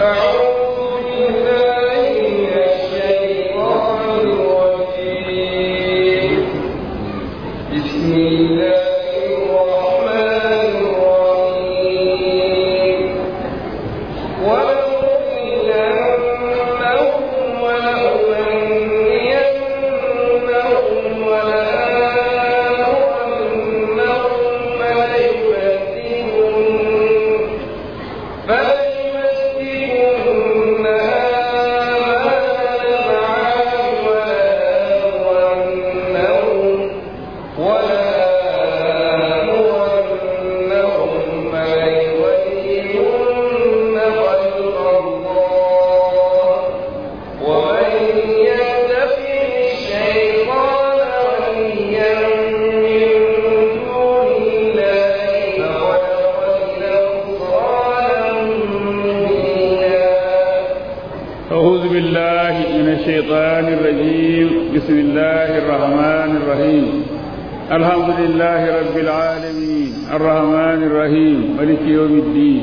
الشيطان الرجيم بسم الله الرحمن الرحيم الحمد لله رب العالمين الرحمن الرحيم ملك يوم الدين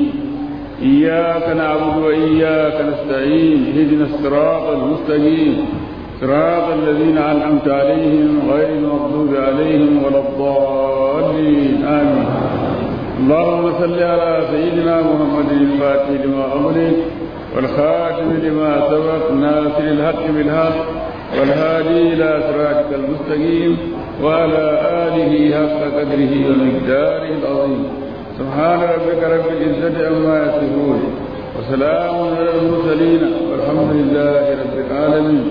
إياك نعبد وإياك نستعين اهدنا الصراط المستقيم صراط الذين أنعمت عليهم غير المغضوب عليهم ولا الضالين آمين اللهم صل على سيدنا محمد الفاتح لما أمرك والخاتم لما سبق ناصر الحق بالحق والهادي إلى صراطك المستقيم وعلى آله حق قدره ومقداره العظيم سبحان ربك رب العزة عما يصفون وسلام على المرسلين والحمد لله رب العالمين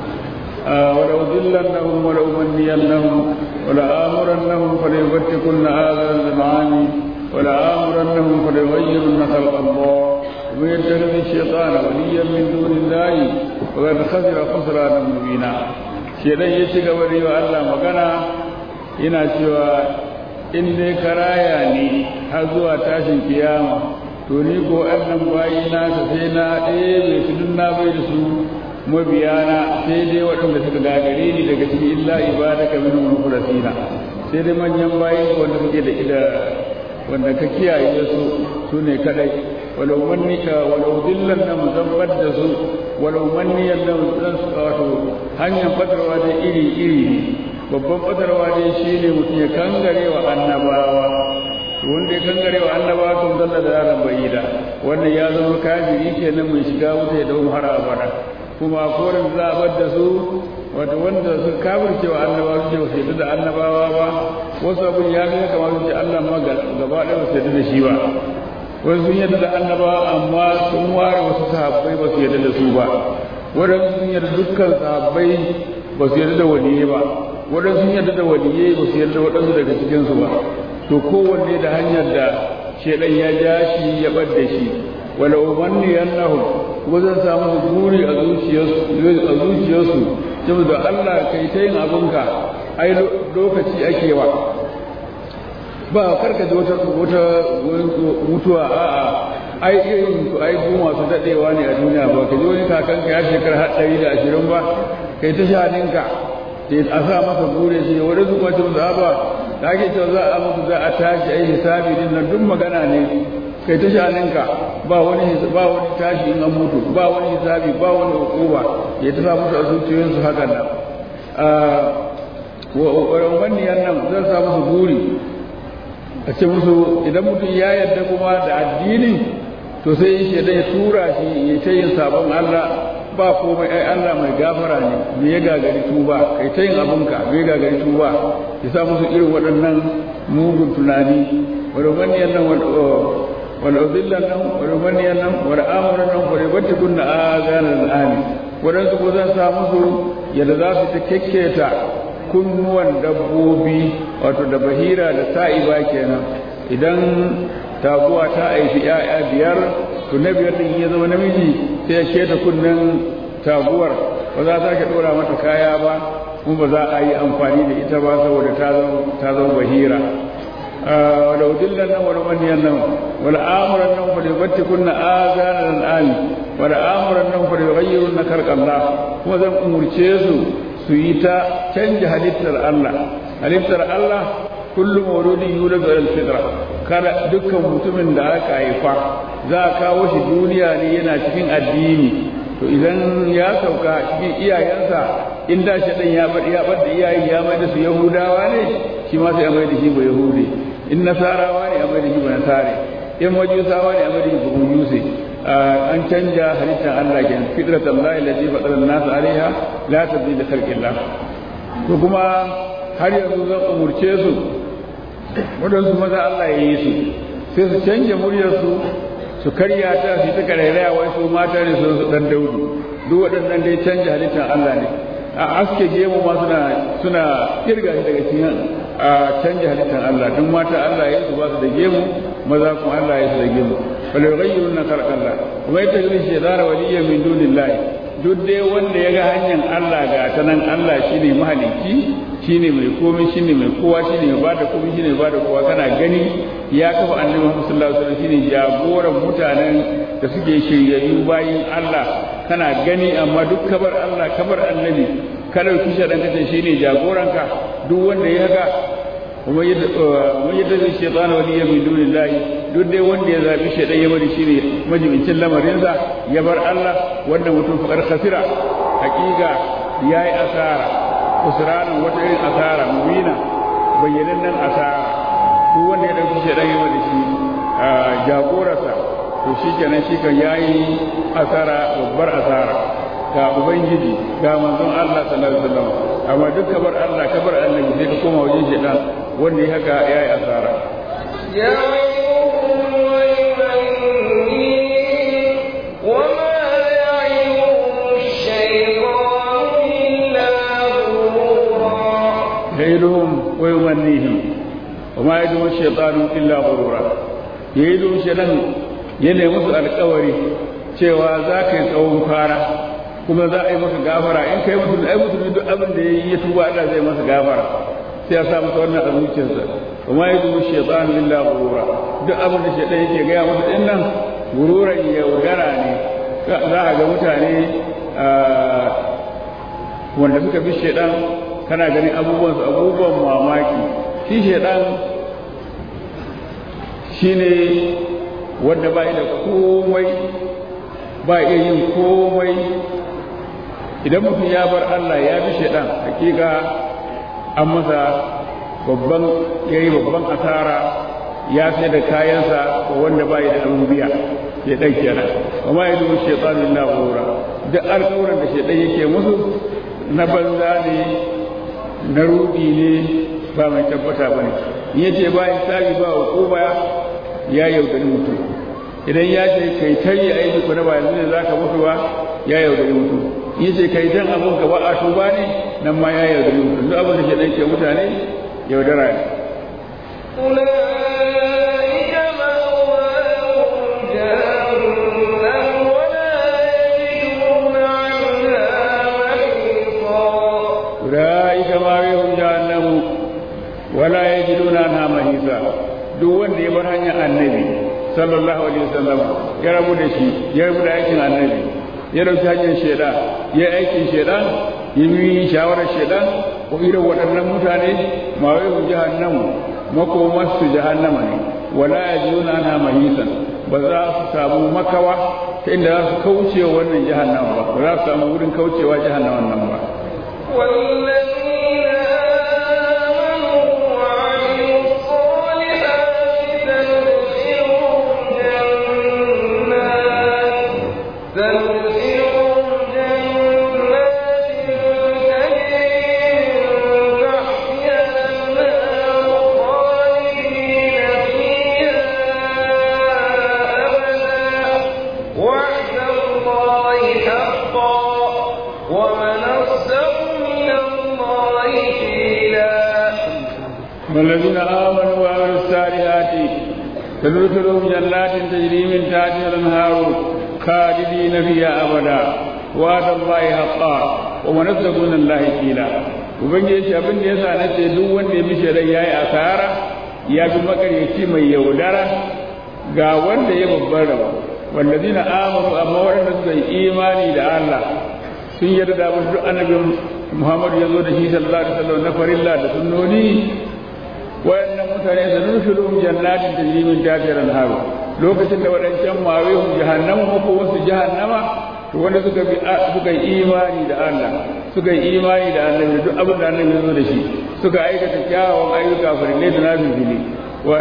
آه ولو ذلنهم ولأمنينهم ولآمرنهم فليبتكن هذا المعاني ولآمرنهم فليغيرن خلق الله ومن يتخذ الشيطان وليا من دون الله وقد خسر خسرانا مبينا shedan ya ci gaba da yi wa Allah magana yana cewa in dai karaya ne har zuwa tashin kiyama to ni ko annan bayi na ta sai na ɗaya su duk na bai da su mabiyana sai dai waɗanda suka gagare ni daga cikin illa ibadaka min mukhrasina sai dai manyan bayi wanda suke da ida wanda ka kiyaye su su ne kadai walau mannika walau dillan na muzabbar da su walau manniyan na zan su wato hanyar fatarwa da iri iri ne babban fatarwa dai shi ne mutum ya kangare wa annabawa wanda ya kangare wa annabawa kan zalla da yaran bayida wannan ya zama kafiri kenan mai shiga wuta ya dawo har abada kuma korin zabar da su wato wanda su kafirce wa annabawa su ce ba su yadda da annabawa ba wasu abin ya fi kamar su ce Allah ma gaba ɗaya ba su yadda da shi ba wasu sun yadda da annabawa amma sun ware wasu sahabbai ba su yadda da su ba waɗansu sun yadda dukkan sahabbai ba su yadda da waliyai ba waɗansu sun yadda da waliyai ba su yadda da waɗansu daga cikinsu ba to kowanne da hanyar da shedan ya ja shi ya bar da shi wala umanni annahum kuma zan samu buri a zuciyarsu a zuciyarsu saboda Allah kai ta yin abinka ai lokaci ake wa ba karka ji wata wata mutuwa a'a ai irin su ai su masu dadewa ne a duniya ba ka ji wani kakanka ya shekara har ɗari da ashirin ba kai ta shaninka a sa masa bure shi wani su kwace musu ba da ake cewa za a mutu za a tashi ai hisabi din nan duk magana ne kai ta shaninka ba wani ba wani tashi in an mutu ba wani hisabi ba wani hukuma ya ta sa musu a zuciyoyinsu hakan nan wa wannan nan zan sa musu buri a ce musu idan mutum ya yarda kuma da addini to sai shi ya tura shi ya ta yin sabon Allah ba komai ai Allah mai gafara ne me ya gagari tuba kai ta yin abinka me ya gagari tuba ya sa musu irin waɗannan mugun tunani wani wani yannan wani udillan nan wani wani yannan wani amuran nan wani wata kunna azanar al'ami waɗansu ko zan sa musu yadda za su ta kekketa kunnuwan dabbobi wato da bahira da sa'iba kenan idan taguwa ta aifi 'ya'ya biyar to na biyar din ya zama namiji sai ya keta kunnen taguwar ba za ta ke dora mata kaya ba kuma ba za a yi amfani da ita ba saboda ta zama bahira wala udillan nan wala maniyan nan wala amuran nan fa yubatti kunna azanan al'ami wala amuran nan fa yughayyiruna khalqallah kuma zan umurce su su yi ta canja halittar Allah halittar Allah kullu mawludin yuladu ala fitra kada dukkan mutumin da aka haifa za a kawo shi duniya ne yana cikin addini to idan ya sauka cikin iyayensa in da shi dan ya bar ya bar da iyayen ya mai da su yahudawa ne shi ma sai a mai da shi ba yahudi in nasarawa ne a mai da shi ba nasare in majusawa ne a mai da shi ba majusi an canja halittar Allah ke fitratan Allah allati fatara an-nas alaiha la tabdila khalqillah to kuma har yanzu zan umurce su wadansu maza Allah ya yi su sai su canja muryarsu su karya ta su ta karairaya wai su mata ne su dan daudu duk waɗannan dai canja halittar Allah ne a aske gemu ma suna suna kirga shi daga cikin a canja halittar Allah duk mata Allah ya su ba su da gemu maza kuma Allah ya su da gemu wala yughayyiruna khalqallah wa yattakhidhu shaytana waliyyan min dunillahi duk dai wanda ya ga hanyar Allah ga ta nan Allah shine mahalicci shine mai komai shine mai kowa shine mai bada komai shine mai bada kowa kana gani ya kafa annabi Muhammad sallallahu alaihi wasallam shine jagoran mutanen da suke shiryayyu bayin Allah kana gani amma duk kabar Allah kabar annabi ka dauki shaɗan kace shine jagoranka duk wanda ya haka kuma yadda zai shaitana wani ya min dunin lahi duk dai wanda ya zaɓi shaidan ya bari shine majibincin lamarinsa ya bar Allah wanda mutum faƙar khasira hakika ya yi asara usranin wata irin asara mubina bayyanannen asara duk wanda ya ɗauki shaidan ya bari shi jagorarsa to shi kenan shi kan ya yi asara babbar asara ga ubangiji ga manzon Allah sallallahu alaihi wasallam amma duk kabar Allah kabar annabi sai ka koma wajen shaidan wanda ya haka ya yi asara ya يعيدهم ويمنيهم وما يدعو الشيطان إلا غرورا يعيدهم الشيطان yana musu alkawari cewa za ka yi tsawon fara kuma za a yi maka gafara in kai mutum ai mutum duk abin da yayi ya tuba Allah zai masa gafara sai ya sa masa wannan a zuciyarsa kuma ya dubu shaytan illa gurura duk abin da shaytan yake gaya masa din nan gururan yaudara ne za a ga mutane wanda suka bi shaytan kana ganin abubuwan su abubuwan mamaki shi shaytan shine wanda ba da komai ba iya yin komai idan mutum ya bar Allah ya bi shaidan hakika an masa babban ya yi babban asara ya sai da kayansa wanda ba da abin biya shaidan kenan amma ya dubu shaitan illa ghura duk alƙawuran da shaidan yake musu na banza ne na rudi ne ba mai tabbata bane in yace ba hisabi ba hukuma ya yaudari mutum idan ya ce kai tayi aiki ku na ba yanzu ne zaka mutu ba ya yaudari mutum in ce kai dan abun ka ba a tuba ne nan ma ya yaudari mutum duk abin da ke dan ke mutane yaudara ne أولئك مأواهم جهنم ولا يجدون عنها محيصا أولئك ما بهم جهنم ولا يجدون عنها محيصا duk wanda ya bar hanyar annabi sallallahu alaihi wasallam ya rabu da shi ya rabu da aikin annabi ya dauki hanyar shaidan ya aikin shaidan ya yi shawarar shaidan ko irin waɗannan mutane ma wai mu jahannamu makomar su jahannama ne wala yajiduna anha mahisan ba za su samu makawa ta inda za su kauce wannan jahannama ba ba za su samu wurin kaucewa jahannaman nan ba والذين آمنوا وعملوا الصالحات سندخلهم جنات سندخلهم جنات تجري من تحتها الأنهار خالدين فيها أبدا وعد الله حقا ومن أصدق من الله قيلا والذين آمنوا وعملوا الصالحات تدخلهم جنات تجري من تحتها الأنهار خالدين فيها أبدا وعد الله حقا ومن أصدق من الله قيلا ubangiji ce abin da yasa na ce duk wanda ya bi shari'a yayi asara ya bi makaryaci mai yaudara ga wanda ya babbar rabo wallazina amanu amma waɗanda suka yi imani da Allah sun yarda da abin duk annabin Muhammad ya zo da shi sallallahu alaihi wasallam na farilla da sunnoni wayannan mutane da nurshulum jannatin tajri min tahtiha al-anhar lokacin da wadancan mawihum jahannama ko wasu jahannama to wanda suka bi suka yi imani da Allah suka yi imani da annabi duk abin da annabi ya zo da shi suka aikata kyawawan ayyuka farillai da nafili wa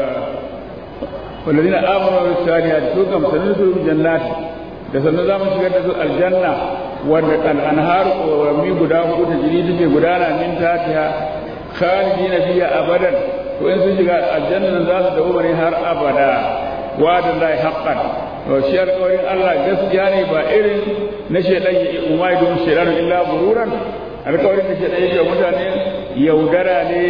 والذين آمنوا بالصالحات سوكم سنسلهم جنات da sannan za mu shigar da su aljanna wanda al'anhar ƙorami guda hudu ta jiri take gudana min tatiha khalidina fiha abadan to in sun shiga aljanna nan za su dawo ne har abada wa da lai haqqan to shi alƙawarin Allah gaskiya ne ba irin na shedan ya umai don shedan illa bururan alƙawarin da shedan yake mutane yaudara ne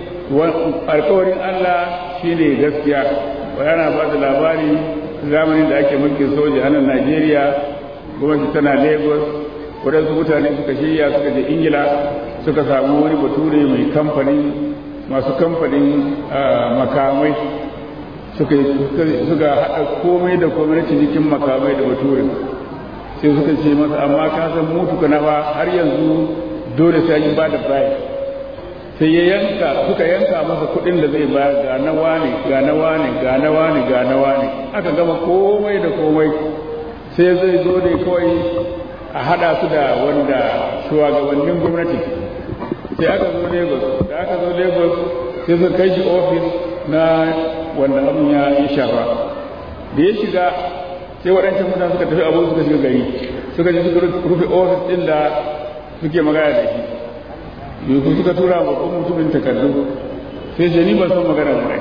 alƙawarin Allah shine gaskiya yana ba da labari zamanin da ake mulkin soja a nan Najeriya gwamnati tana Lagos waɗansu mutane suka shirya suka je Ingila suka samu wani bature mai kamfanin masu kamfanin makamai suka suka haɗa komai da komai na cinikin makamai da bature sai suka ce masa amma ka san mutu kana ba har yanzu dole sai yi ba da bayan sai ya yanka suka yanka masa kuɗin da zai bayar ga na wani ga na wani ga na wani ga na wani aka gama komai da komai sai zai zo ne kawai a hada su da wanda shugabannin gwamnati sai aka zo lagos da aka zo lagos sai suka kai shi ofis na wanda abin ya yi shafa da ya shiga sai waɗancan mutane suka tafi abu suka shiga gari suka je suka rufe ofis ɗin da suke magana da shi yanzu suka tura wa kuma mutumin takardu sai ce ni ban san magana ba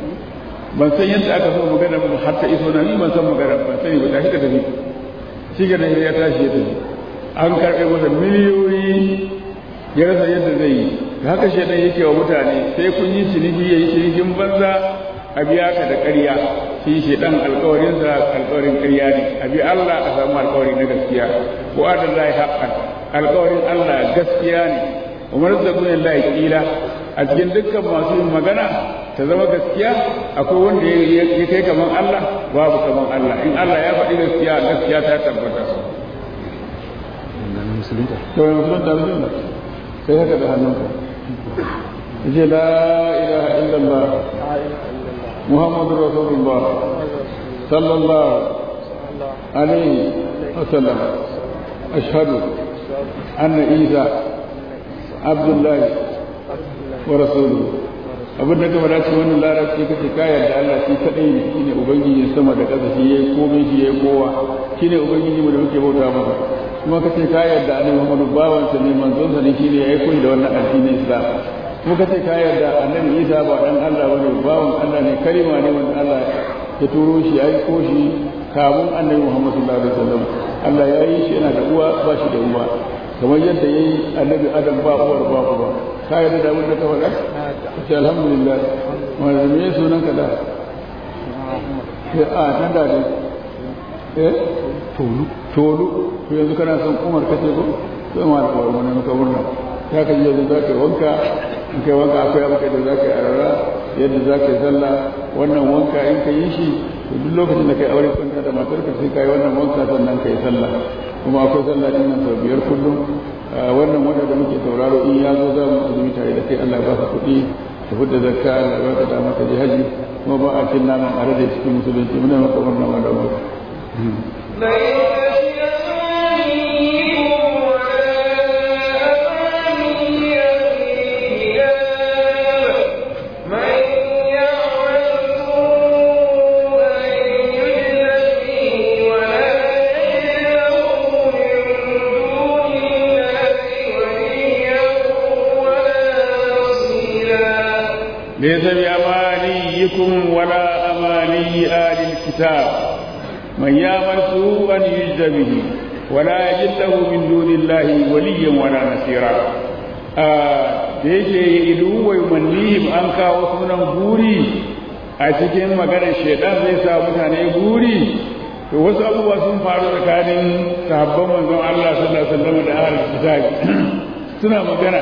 ban san yadda aka so magana ba har ta iso na ni ban san magana ban sani ba tashi ka tafi shi ga da ya tashi ya tafi an karɓe masa miliyoyi ya rasa yadda zai yi da haka shaidan yake wa mutane sai kun yi ciniki ya yi cinikin banza a biya ka da ƙarya shi shaidan alƙawarinsa alƙawarin ƙarya ne a bi Allah a samu alƙawari na gaskiya wa'adallahi haqqan alƙawarin Allah gaskiya ne umar zagun Allah kila a cikin dukkan masu yin magana ta zama gaskiya akwai wanda ya kai kaman Allah babu kaman Allah in Allah ya faɗi gaskiya gaskiya ta tabbata to ya musulunta musulunta sai haka da hannunka yace la ilaha illallah muhammadur rasulullah sallallahu alaihi wasallam ashhadu anna isa abdullahi wa rasuluhu abin da gaba dace wannan larabci kace ka yarda Allah shi kadai ne shine ubangiji sama da ƙasa shi yayi komai shi yayi kowa shine ubangiji mu da muke bauta masa kuma kace ka yarda annabi Muhammadu bawan sa ne manzon sa ne shine yayi koyi da wannan addinin Islam kuma kace ka yarda annabi Isa ba dan Allah bane bawan Allah ne kalima ne wanda Allah ya turo shi yayi ko shi kamun annabi Muhammad sallallahu alaihi wasallam Allah ya yi shi yana da uwa ba shi da uwa kamar yadda ya yi annabi adam ba uwar ba uba ka yarda da abin da ka faɗa ce alhamdulillah wanda me sunan ka da sai a nan da ne eh tolu tolu to yanzu kana son umar kace ko to ma da uwar mun ka murna ta ka je za ka wanka in kai wanka akwai abu da za ka yi arara yadda za ka yi sallah wannan wanka in ka yi shi to duk lokacin da kai aure kwanta da matarka sai ka yi wannan wanka sannan ka yi sallah kuma akwai sallah din nan sau biyar kullum wannan wanda da muke sauraro in ya zo za mu azumi tare da kai Allah ba ka kuɗi ka fidda zakka Allah ba ka dama ka je haji kuma ba a cin naman a rage cikin musulunci muna maka wannan wanda mu ليس بأمانيكم ولا أماني آل الكتاب من يعمل سوءا يجز به ولا يجد له من دون الله وليا ولا نصيرا da yake idu wai mannihim an kawo sunan guri a cikin maganar shaidan zai sa mutane guri to wasu abubuwa sun faru tsakanin sahabban manzon Allah sallallahu alaihi wasallam da ahlul kitab suna magana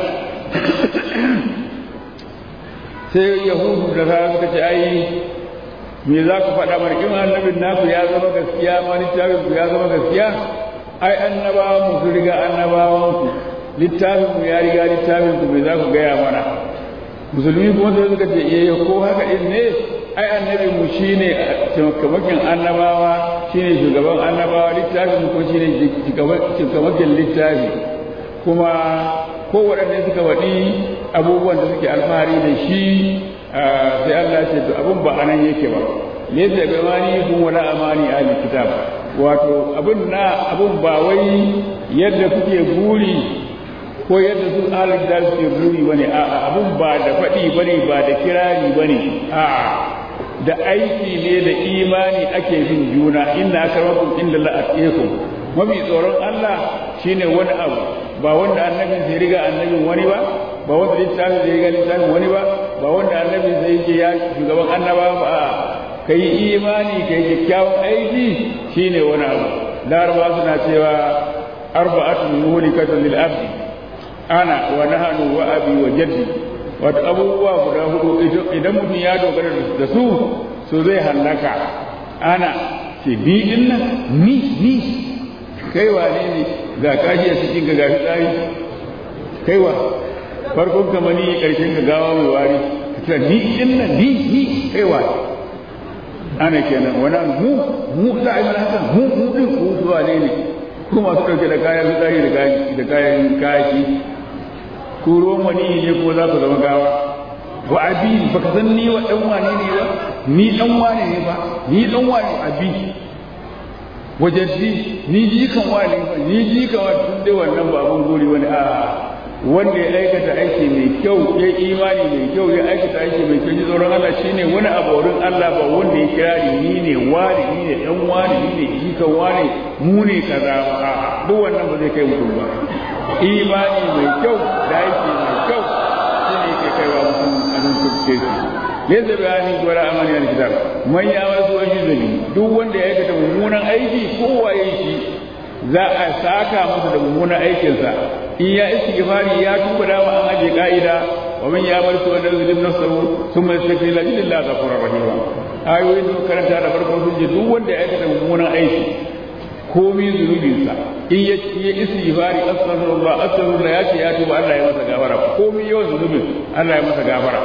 sai yahudu da sa suka ce ai me za ku faɗa mana in annabin naku ya zama gaskiya ma littafin ku ya zama gaskiya ai annabawan mu su riga annabawan ku littafin mu ya riga littafin ku me za ku gaya mana musulmi kuma sai suka ce eh ko haka din ne ai annabi mu shine cikamakin annabawa shine shugaban annabawa littafin ko shine cikamakin littafi kuma ko waɗanda suka waɗi abubuwan da suke alfahari da shi sai Allah ce to abun ba anan yake ba laysa bi mani kun wala amani ahli kitab wato abun na abun ba wai yadda kuke buri ko yadda su ahli kitab suke buri bane a'a abun ba da faɗi bane ba da kirari bane a'a da aiki ne da imani ake bin juna inna akramakum inda la atqakum mafi tsoron Allah shine wani abu ba wanda annabin sai riga annabin wani ba ba wanda littafin sai riga littafin wani ba ba wanda annabin sai yake ya shugaban annaba ba a kai imani kai kyakkyawan aiki shine wani abu laraba suna cewa arba'atun muhlikatun lil abdi ana wa nahnu wa abi wa jaddi wato abubuwa guda hudu idan mutum ya dogara da su so zai hallaka ana ce bi din nan ni ni kai wane ne ga kashi a cikin ga gafi tsari kai wa farkon ka mani karshen ka gawa mai wari ka ni din nan ni ni kai wa ana kenan wannan mu mu za a yi mana haka mu mu din ku zuwa ne ne ku masu ɗauke da kayan fitsari da kayan kashi ko ruwan wani ne ko za ku zama gawa wa abi baka san ni wa dan wane ne ba ni dan wane ne ba ni dan wane abi wajaddi ni ji kan wane ba ni ji kan wane tun dai wannan ba abun gori wani a wanda ya aikata aiki mai kyau ya imani mai kyau ya aikata aiki mai kyau ji tsoron Allah shine wani abu wurin Allah ba wanda ya kira ni ni ne wani ni ne dan wani ni ne jikan wani mu ne kaza ba duk wannan ba zai kai mutum ba imani mai kyau da aiki mai kyau shi ne ke kaiwa mutum a nan kurce shi laysa bi amin wala amani al kitab man ya wasu wani zabi duk wanda ya aikata mummunan aiki ko waye shi za a saka masa da mummunan aikinsa in ya istighfari ya tuba da an aje ka'ida wa man ya'mal su'a yuzlim nafsahu thumma yastaghfir la ilaha ghafurur rahim ayoyin da karanta da farko sun ce duk wanda ya aikata mummunan aiki komi zunubinsa in ya ya istighfari astaghfirullah astaghfirullah ya ce ya tuba Allah ya masa gafara komi yawan zunubin Allah ya masa gafara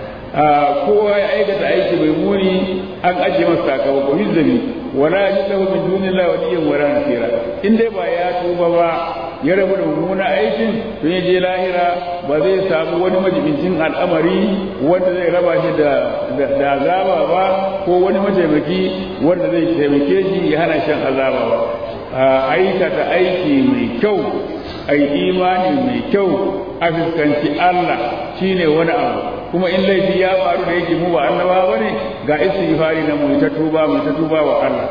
kowa ya aikata aiki mai muni an ajiye masa sakamako hizzabi wala yajidu min dunillahi waliyyan wala nasira in dai ba ya tuba ba ya rabu da mummuna aikin to ya je lahira ba zai samu wani majibincin al'amari wanda zai raba shi da da azaba ba ko wani mataimaki wanda zai taimake shi ya hana shan azaba ba aikata aiki mai kyau ai imani mai kyau a fuskanci Allah shine wani abu kuma in laifi ya faru da yake mu ba annaba bane ga istighfari na mu ta tuba mu ta tuba wa Allah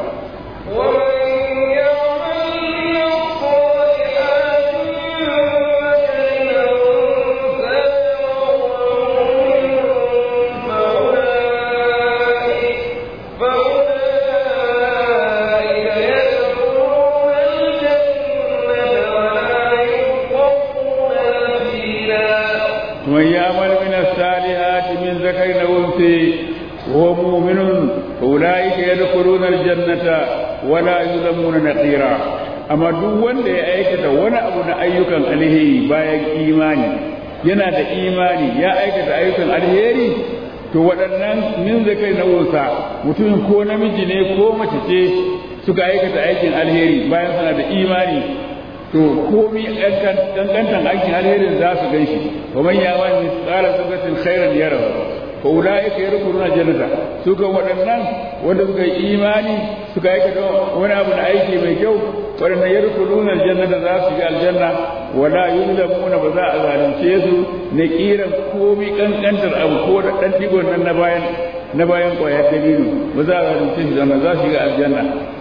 ومن يعمل من الصالحات من ذكر أو أنثى وهو مؤمن فأولئك يدخلون الجنة ولا يظلمون نقيرا amma duk wanda ya aikata wani abu na ayyukan alheri bayan imani yana da imani ya aikata ayyukan alheri to waɗannan min zakai na wusa mutumin ko namiji ne ko mace ce suka aikata aikin alheri bayan suna da imani to komi dangantan aikin alherin za su gan shi wa man yaman misqala sugatin khairan yara fa ulaika yadkhuluna jannata su ga waɗannan wanda suka yi imani suka aikata wani abu na aiki mai kyau waɗannan yadkhuluna aljannata za su ga aljanna wala yuzlamuna ba za a zalunce su na kiran komi kankantar abu ko da dan digon nan na bayan na bayan kwayar dalilu ba za a zalunce su zama za su ga aljanna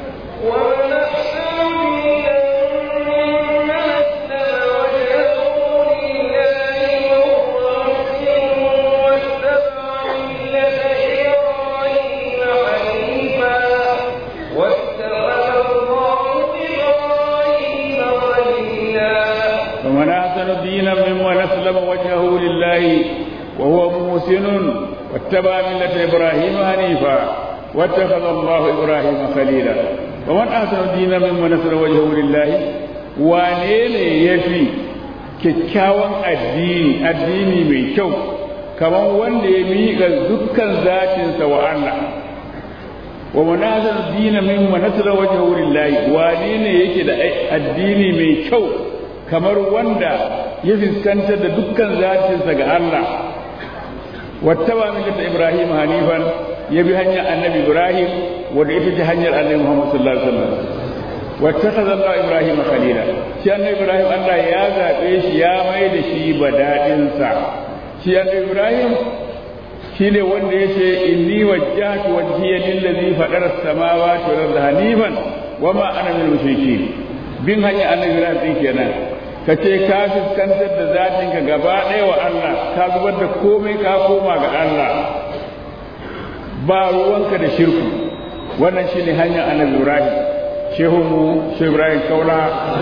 ومن أحسن دينا ممن أسلم وجهه لله وهو محسن واتبع ملة إبراهيم حنيفا واتخذ الله إبراهيم خليلا ومن أحسن دينا ممن أسلم وجهه لله wane ne ya fi kyakkyawan addini addini mai kyau kamar wanda ya miƙa dukkan zatinsa wa Allah wa manazar dina min manasara wajen wurin layi wane ne yake da addini mai kyau kamar wanda ya fuskantar da dukkan zatinsa ga Allah wattaba millata Ibrahim hanifan ya bi hanyar annabi Ibrahim wanda ita ce hanyar annabi Muhammad sallallahu alaihi wasallam wattakaza Allah Ibrahim khalila shi annabi Ibrahim Allah ya zabe shi ya mai da shi badadin sa shi annabi Ibrahim shine wanda yace inni wajjahtu wajhiya lillazi fadara as-samawati wal arda hanifan wama ana minal mushrikeen bin hanyar annabi Ibrahim din kenan ka ce ka fuskantar da zatinka gaba ɗaya wa Allah ka zubar da komai ka koma ga Allah ba ruwanka da shirku wannan shine hanyar annabi Ibrahim shehu mu shehu Ibrahim Kaula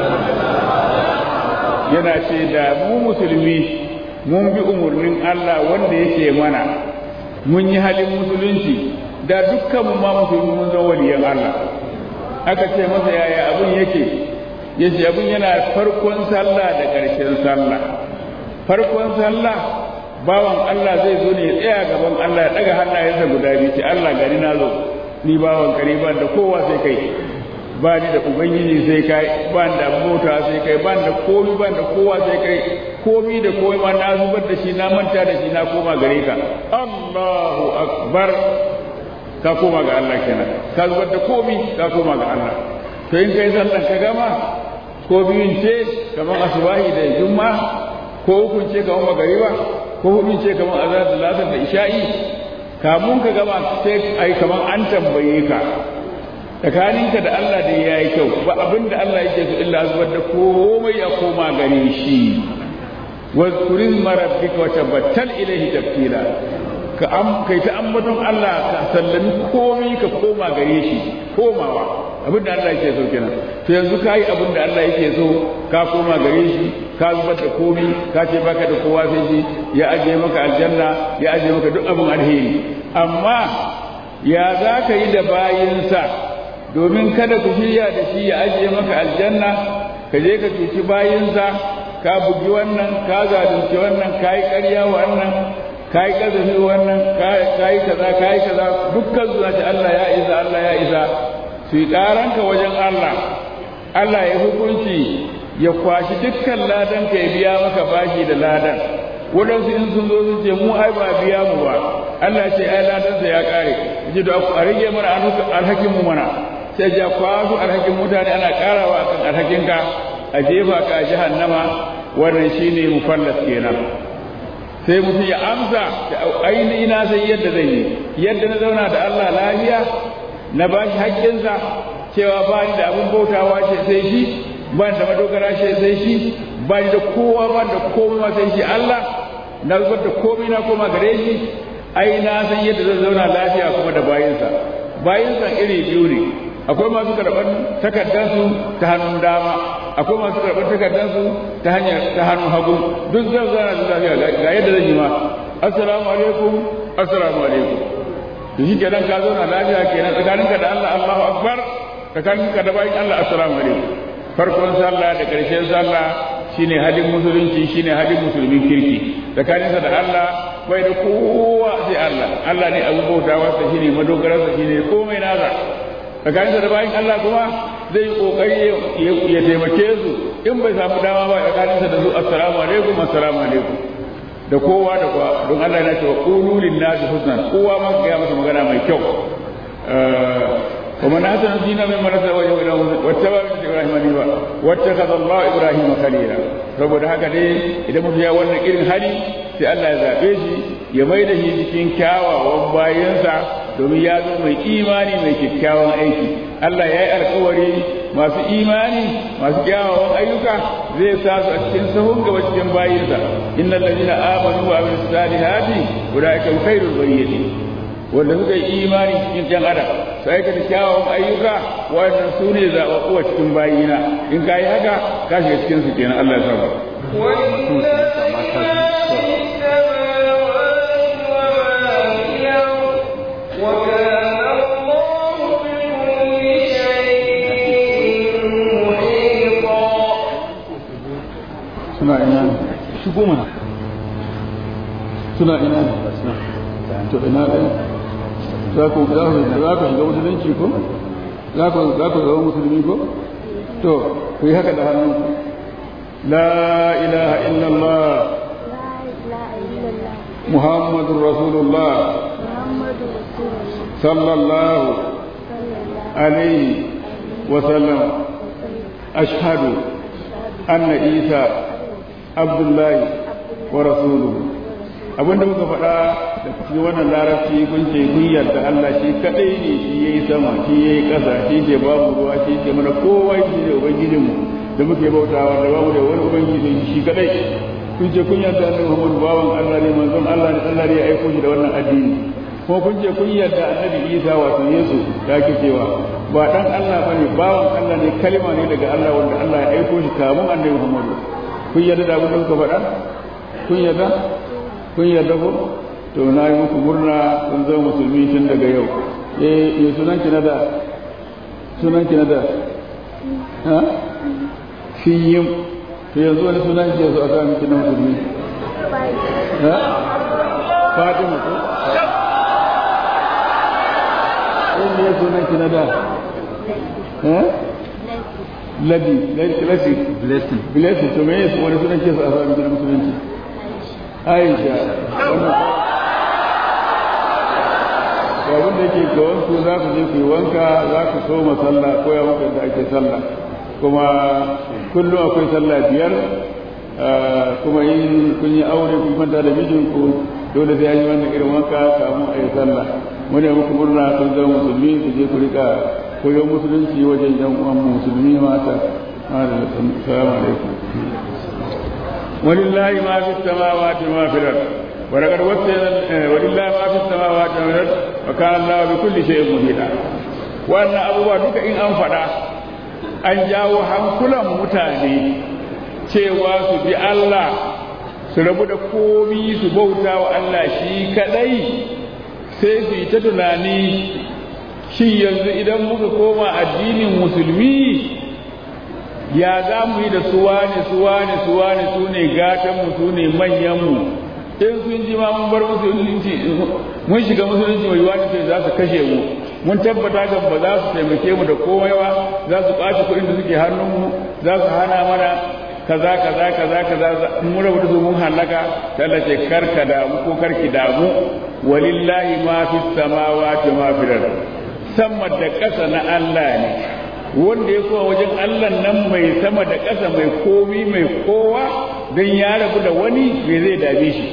yana ce da mu musulmi mun bi umarnin Allah wanda yake mana mun yi halin musulunci da dukkan mu ma musulmi mun zama waliyan Allah aka ce masa yaya abin yake yace abin yana farkon sallah da ƙarshen sallah farkon sallah bawan Allah zai zo ne ya tsaya gaban Allah ya daga hannayensa guda biyu ce Allah gari na zo ni bawan kare ban da kowa sai kai ba ni da ubangiji sai kai ba ni da mota sai kai ba ni da komi ba da kowa sai kai komi da komai ma na zubar da shi na manta da shi na koma gare ka Allahu akbar ka koma ga Allah kenan ka zubar da komi ka koma ga Allah to in kai sallan ka gama ko biyun ce kamar asubahi da jumma ko hukun ce kamar magariba ko hudun ce kamar azhar da lasar da isha'i kamun ka gama sai ai kamar an tambaye ka tsakaninka da Allah da ya yi kyau ba abin da Allah yake so illa zubar da komai ya koma gare shi wa turizma rabbika wa tabattal ilayhi tabtila ka am kai ta ambaton Allah ka sallami komai ka koma gare shi komawa abin da Allah yake so kenan to yanzu ka yi abin da Allah yake so ka koma gare shi ka zubar da komai ka ce baka da kowa sai shi ya ajiye maka aljanna ya ajiye maka duk abin alheri amma ya za ka yi da bayinsa domin kada ku shirya da shi ya ajiye maka aljanna ka je ka cuci bayinsa ka bugi wannan ka zalunci wannan ka yi ƙarya wannan ka yi ƙazafi wannan ka yi kaza ka yi kaza dukkan zuwa ce Allah ya isa Allah ya isa su yi ƙaranka wajen Allah Allah ya hukunci ya kwashi dukkan ladan ka ya biya maka bashi da ladan waɗansu in sun zo sun ce mu ai ba biya mu ba Allah ce ai ladansa ya ƙare ji da a rage mana alhakin mu mana sai ja kwasu alhakin mutane ana ƙarawa akan alhakinka a jefa ka a jahannama wannan shine mufallas kenan sai mutum ya amsa ainihi na sai yadda zai yi yadda na zauna da Allah lafiya na ba shi haƙƙinsa cewa ba ni da abin bautawa ce sai shi ba ni da madogara ce sai shi ba ni da kowa ba da komai sai shi Allah na zubar da komai na koma gare shi ai na san yadda zan zauna lafiya kuma da bayinsa bayinsa iri biyu ne akwai masu karɓar takardarsu ta hannun dama akwai masu karɓar takardarsu ta hanyar ta hannun hagu duk zan zauna da lafiya ga yadda zan yi ma assalamu alaikum assalamu alaikum to shi kenan ka zauna lafiya kenan tsakaninka da Allah Allahu akbar tsakaninka da bayin Allah assalamu alaikum farkon sallah da ƙarshen sallah shine hadin musulunci shine hadin musulmin kirki tsakaninsa da Allah bai da kowa sai Allah Allah ne abu bautawa sa shine madogararsa shine komai nasa tsakaninsa da bayan Allah kuma zai yi kokari ya taimake su in bai samu dama ba tsakaninsa da su assalamu alaikum assalamu alaikum da kowa da kowa don Allah yana cewa qulu lin nasi husnan kowa ma ga masa magana mai kyau ومن أحسن دينا ممن أسلم وجهه إلى واتبع ملة إبراهيم حنيفا واتخذ الله إبراهيم خليلا saboda haka dai idan mutum ya wannan irin hali sai Allah ya zaɓe shi ya mai da shi cikin kyawawan bayansa domin ya zo mai imani mai kyakkyawan aiki Allah ya yi alkawari masu imani masu kyawawan ayyuka zai sa su a cikin sahun gaba cikin bayinsa innal ladina amanu wa amilus salihati ulaika khairul bariyati wanda suka yi imani cikin jan adam su aikata kyawawan ayyuka wannan su ne zaɓaɓɓuwa cikin bayina in ka yi haka ka shiga cikin su kenan Allah ya saba. suna ina shigo mana suna ina ne to ina ɗaya za ku za ku za ku shiga musulunci ko za ku za ku zama musulmi ko to ku yi haka da hannunku la ilaha illallah muhammadur rasulullah sallallahu alaihi wa sallam ashhadu anna isa abdullahi wa rasuluhu abinda muka faɗa da cikin wannan larabci kun ce kun yarda Allah shi kadai ne shi yayi sama shi yayi ƙasa shi ke babu ruwa shi ke mana kowa shi ne ubangijinmu da muke bautawa da babu da wani ubangiji shi kadai kun ce kun yarda Annabi Muhammad bawan Allah ne manzon Allah ne Allah ne ya aiko shi da wannan addini kuma kun ce kun yarda Annabi Isa wato Yesu da ake cewa ba dan Allah bane bawan Allah ne kalma ne daga Allah wanda Allah ya aiko shi kamun Annabi Muhammad kun yarda da abin da kuka faɗa kun yarda kun yarda ko to na yi muku murna kun zama musulmi tun daga yau eh me sunan ki na da sunan ki na da ha fiyim to yanzu wani sunan ki yanzu a sa miki na musulmi ha fatima ko eh me sunan ki na da ha ladi ladi blessing blessing to me wani sunan ki a sa miki na musulunci aisha wannan abin da yake ga wanku za ku je ku yi wanka za ku so sallah ko ya muku da ake sallah kuma kullum akwai sallah biyar kuma in kun yi aure kun kwanta da mijinku dole sai an yi wannan irin wanka kamun a yi sallah mune muku murna kun zama musulmi ku je ku rika koyon musulunci wajen yan uwan musulmi mata salamu alaikum ولله ما في السماوات وما في الارض ولقد وصينا ولله ما في السماوات وما في الارض وكان الله بكل شيء محيطا wannan abubuwa duka in an faɗa an jawo hankulan mutane cewa su bi Allah su rabu da komi su bauta wa Allah shi kadai sai su yi ta tunani shi yanzu idan muka koma addinin musulmi ya za mu yi da suwa ne suwa ne suwa ne su ne gatanmu su ne manyanmu in sun ji ma mun bar musulunci mun shiga musulunci mai yiwuwa ce za su kashe mu mun tabbata ga ba za su taimake mu da komai ba za su ɓaci kuɗin da suke hannunmu za su hana mana kaza kaza kaza kaza mun rabu da su mun halaka Allah ce karka damu ko karki damu walillahi ma fi samawati ma fi sama da ƙasa na Allah ne wanda ya kowa wajen Allah nan mai sama da ƙasa mai komi mai kowa don ya rabu da wani bai zai dame shi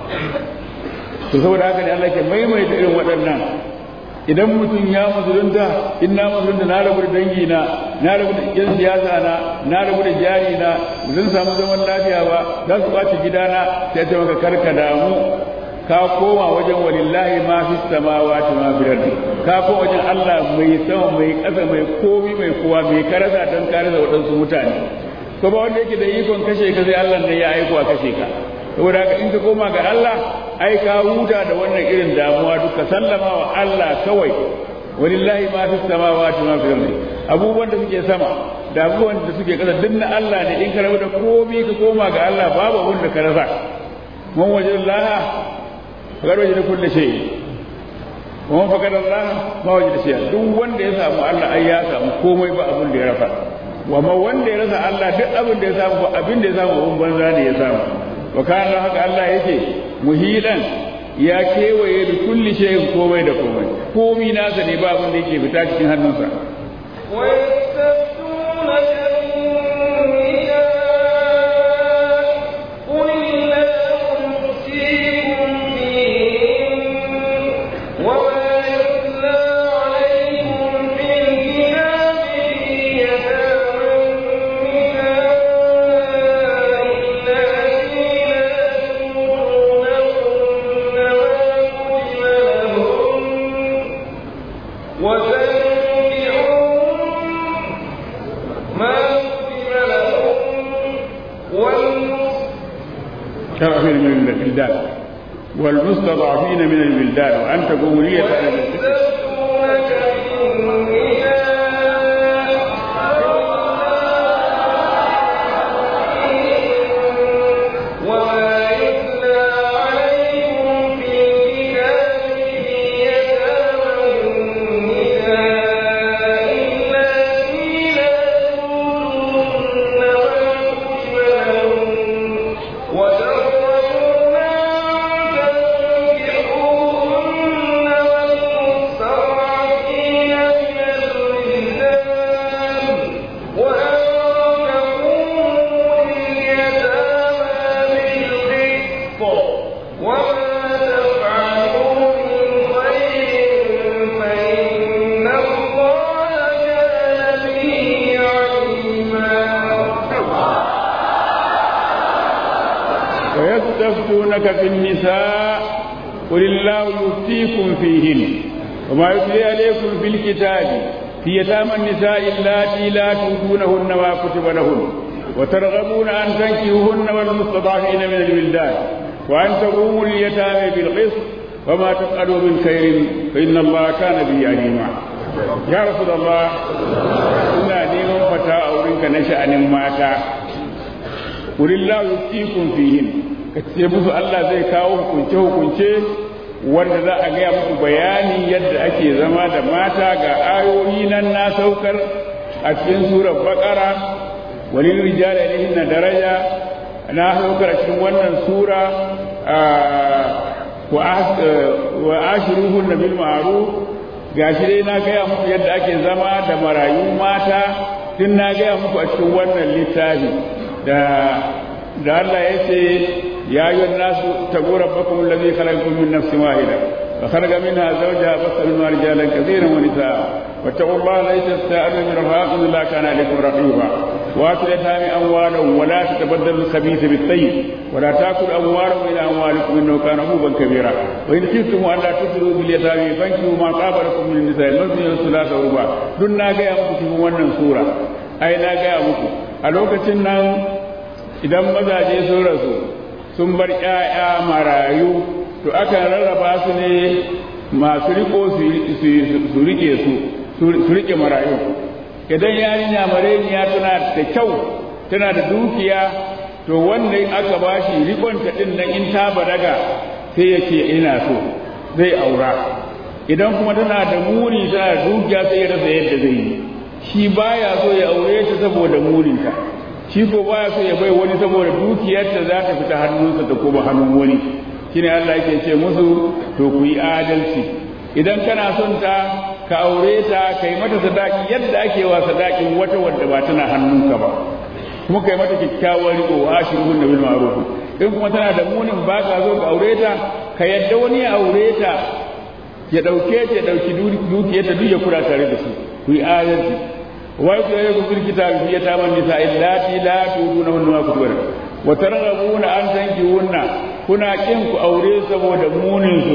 to saboda haka ne Allah ke maimaita irin waɗannan idan mutum ya musulunta in na musulunta na rabu da dangi na na rabu da yan siyasa na na rabu da jari na zan samu zaman lafiya ba za su ɓaci gidana sai ta maka karka damu ka koma wajen walillahi ma fi samawati ma fi ardi ka koma wajen Allah mai sama mai ƙasa mai komi mai kowa mai karasa don karasa waɗansu mutane ko ba wanda yake da ikon kashe ka sai Allah ne ya aiko a kashe ka saboda haka in ka koma ga Allah ai ka huta da wannan irin damuwa duka sallama wa Allah kawai walillahi ma fi samawati ma fi ardi abubuwan da suke sama da abubuwan da suke ƙasa duk na Allah ne in ka rabu da komi ka koma ga Allah babu abun da ka rasa man wajen laha fakar waje da kulle shi kuma fakar Allah ma waje da shi duk wanda ya samu Allah ai ya samu komai ba abin da ya rafa wa ma wanda ya rasa Allah duk abin da ya samu ba abin da ya samu abin banza ne ya samu wa kana haka Allah yake muhilan ya kewaye da kulli shay'in komai da komai komai nasa ne ba abin da yake fita cikin hannunsa ويستفتونك مستضعفين من البلدان والمستضعفين من البلدان وأن تقوموا لي ويستفتونك في النساء قل الله يفتيكم فيهن وما يتلي عليكم في الكتاب في يتامى النساء اللاتي لا تؤتونهن ما كتب لهن وترغبون أن تنكحوهن والمستضعفين من الولدان وأن تقوموا اليتامى بالقسط وما تفعلوا من خير فإن الله كان به عليما يا رسول الله ina neman fata a wurinka na sha'anin mata Kulillahu yuftikum fihin ka ce musu Allah zai kawo hukunce hukunce wanda za a gaya muku bayani yadda ake zama da mata ga ayoyi nan na saukar a cikin surar baqara walil rijali alayhinna daraja na saukar a cikin wannan sura wa ashiruhunna bil ma'ruf gashi dai na gaya muku yadda ake zama da marayu mata tun na gaya muku a cikin wannan littafi da da Allah ya ce ya yi nasu tagu rabbakum allazi khalaqakum min nafsin wahida wa khalaqa minha zawjaha basa minha rijalan kathiran wa nisaa واتقوا الله ليس تستاءلوا من رفاق الله كان عليكم رقيبا واتوا اليتامى اموالهم ولا تتبدلوا الخبيث بالطيب ولا تاكلوا اموالهم الى اموالكم انه كان حوبا كبيرا وان خفتم ان لا تسروا باليتامى فانكحوا ما طاب لكم من النساء المثني والثلاث والرباع دون na gaya muku cikin wannan sura ai na gaya muku a lokacin nan idan mazaje sun rasu sun bar ƴaƴa marayu to akan rarraba su ne masu riko su rike su su rike marayu idan yarinya mareniya tana da kyau tana da dukiya to wanda aka bashi rikonta din nan in ta balaga sai ya ce ina so zai aura idan kuma tana da muni tana da dukiya sai ya rasa yadda zai yi shi baya so ya aure ta saboda muninta shi ko baya so ya bai wani saboda dukiyarta za ta fita hannunsa ta koma hannun wani shine Allah yake ce musu to ku yi adalci idan kana son ta ka aure ta kai mata sadaki yadda ake wa sadakin wata wadda ba tana hannunka ba kuma kai mata kyakkyawar riko wa ashirun da bil ma'ruf in kuma tana da munin ba ka zo ka aure ta ka yadda wani ya aure ta ya dauke ta ya dauki dukiyar ta duk ya kula tare da su ku yi adalci wa ku yi ku firkita bi ya ta man nisa illati la tuduna hunna wa kutubara wa targhabuna an tankihunna kuna kin ku aure saboda munin su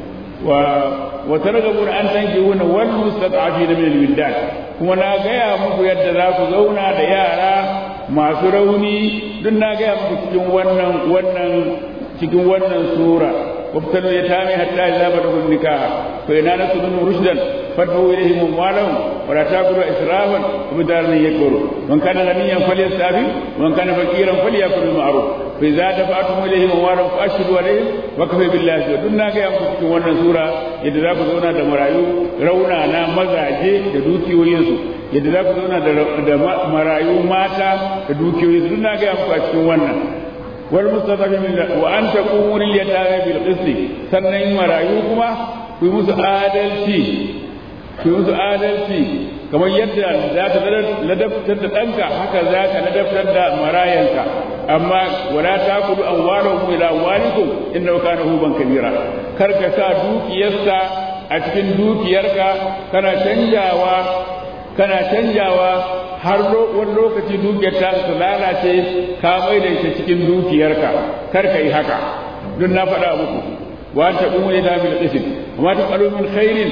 wa wa targhabuna an tankihunna wal mustad'afina min al-wildan kuma na gaya muku yadda za ku zauna da yara masu rauni duk na gaya muku cikin wannan wannan cikin wannan sura وابتلوا اليتامى حتى إذا بلغوا النكاح فإن آنستم منهم رشدا فادفعوا إليهم أموالهم ولا تأكلوا إسرافا وبدارا يكبروا من كان غنيا فليستعفف ومن كان فقيرا فليأكل بالمعروف فإذا دفعتم إليهم أموالهم فأشهدوا عليهم وكفى بالله شهيدا دون ناقة يمكن cikin wannan sura yadda za ku zauna da marayu rauna na mazaje da dukiyoyinsu yadda za ku zauna da marayu mata da dukiyoyinsu duk na ga muku a cikin wannan والمستضعفين من وأن تقوموا لليتامى بالقسط sannan marayu kuma ku musu adalci ku musu adalci kamar yadda za ka ladabtar da ɗanka haka za ka ladabtar da marayanka amma wala ta kudu an ware ku ila walikum inna kana huban kabira kar ka sa dukiyarsa a cikin dukiyarka kana canjawa kana canjawa har wani lokaci dukiyar ta su lalace ka mai da ita cikin dukiyarka kar ka yi haka don na faɗa muku wa ta umu ne da bil qisim amma ta qalu min khairin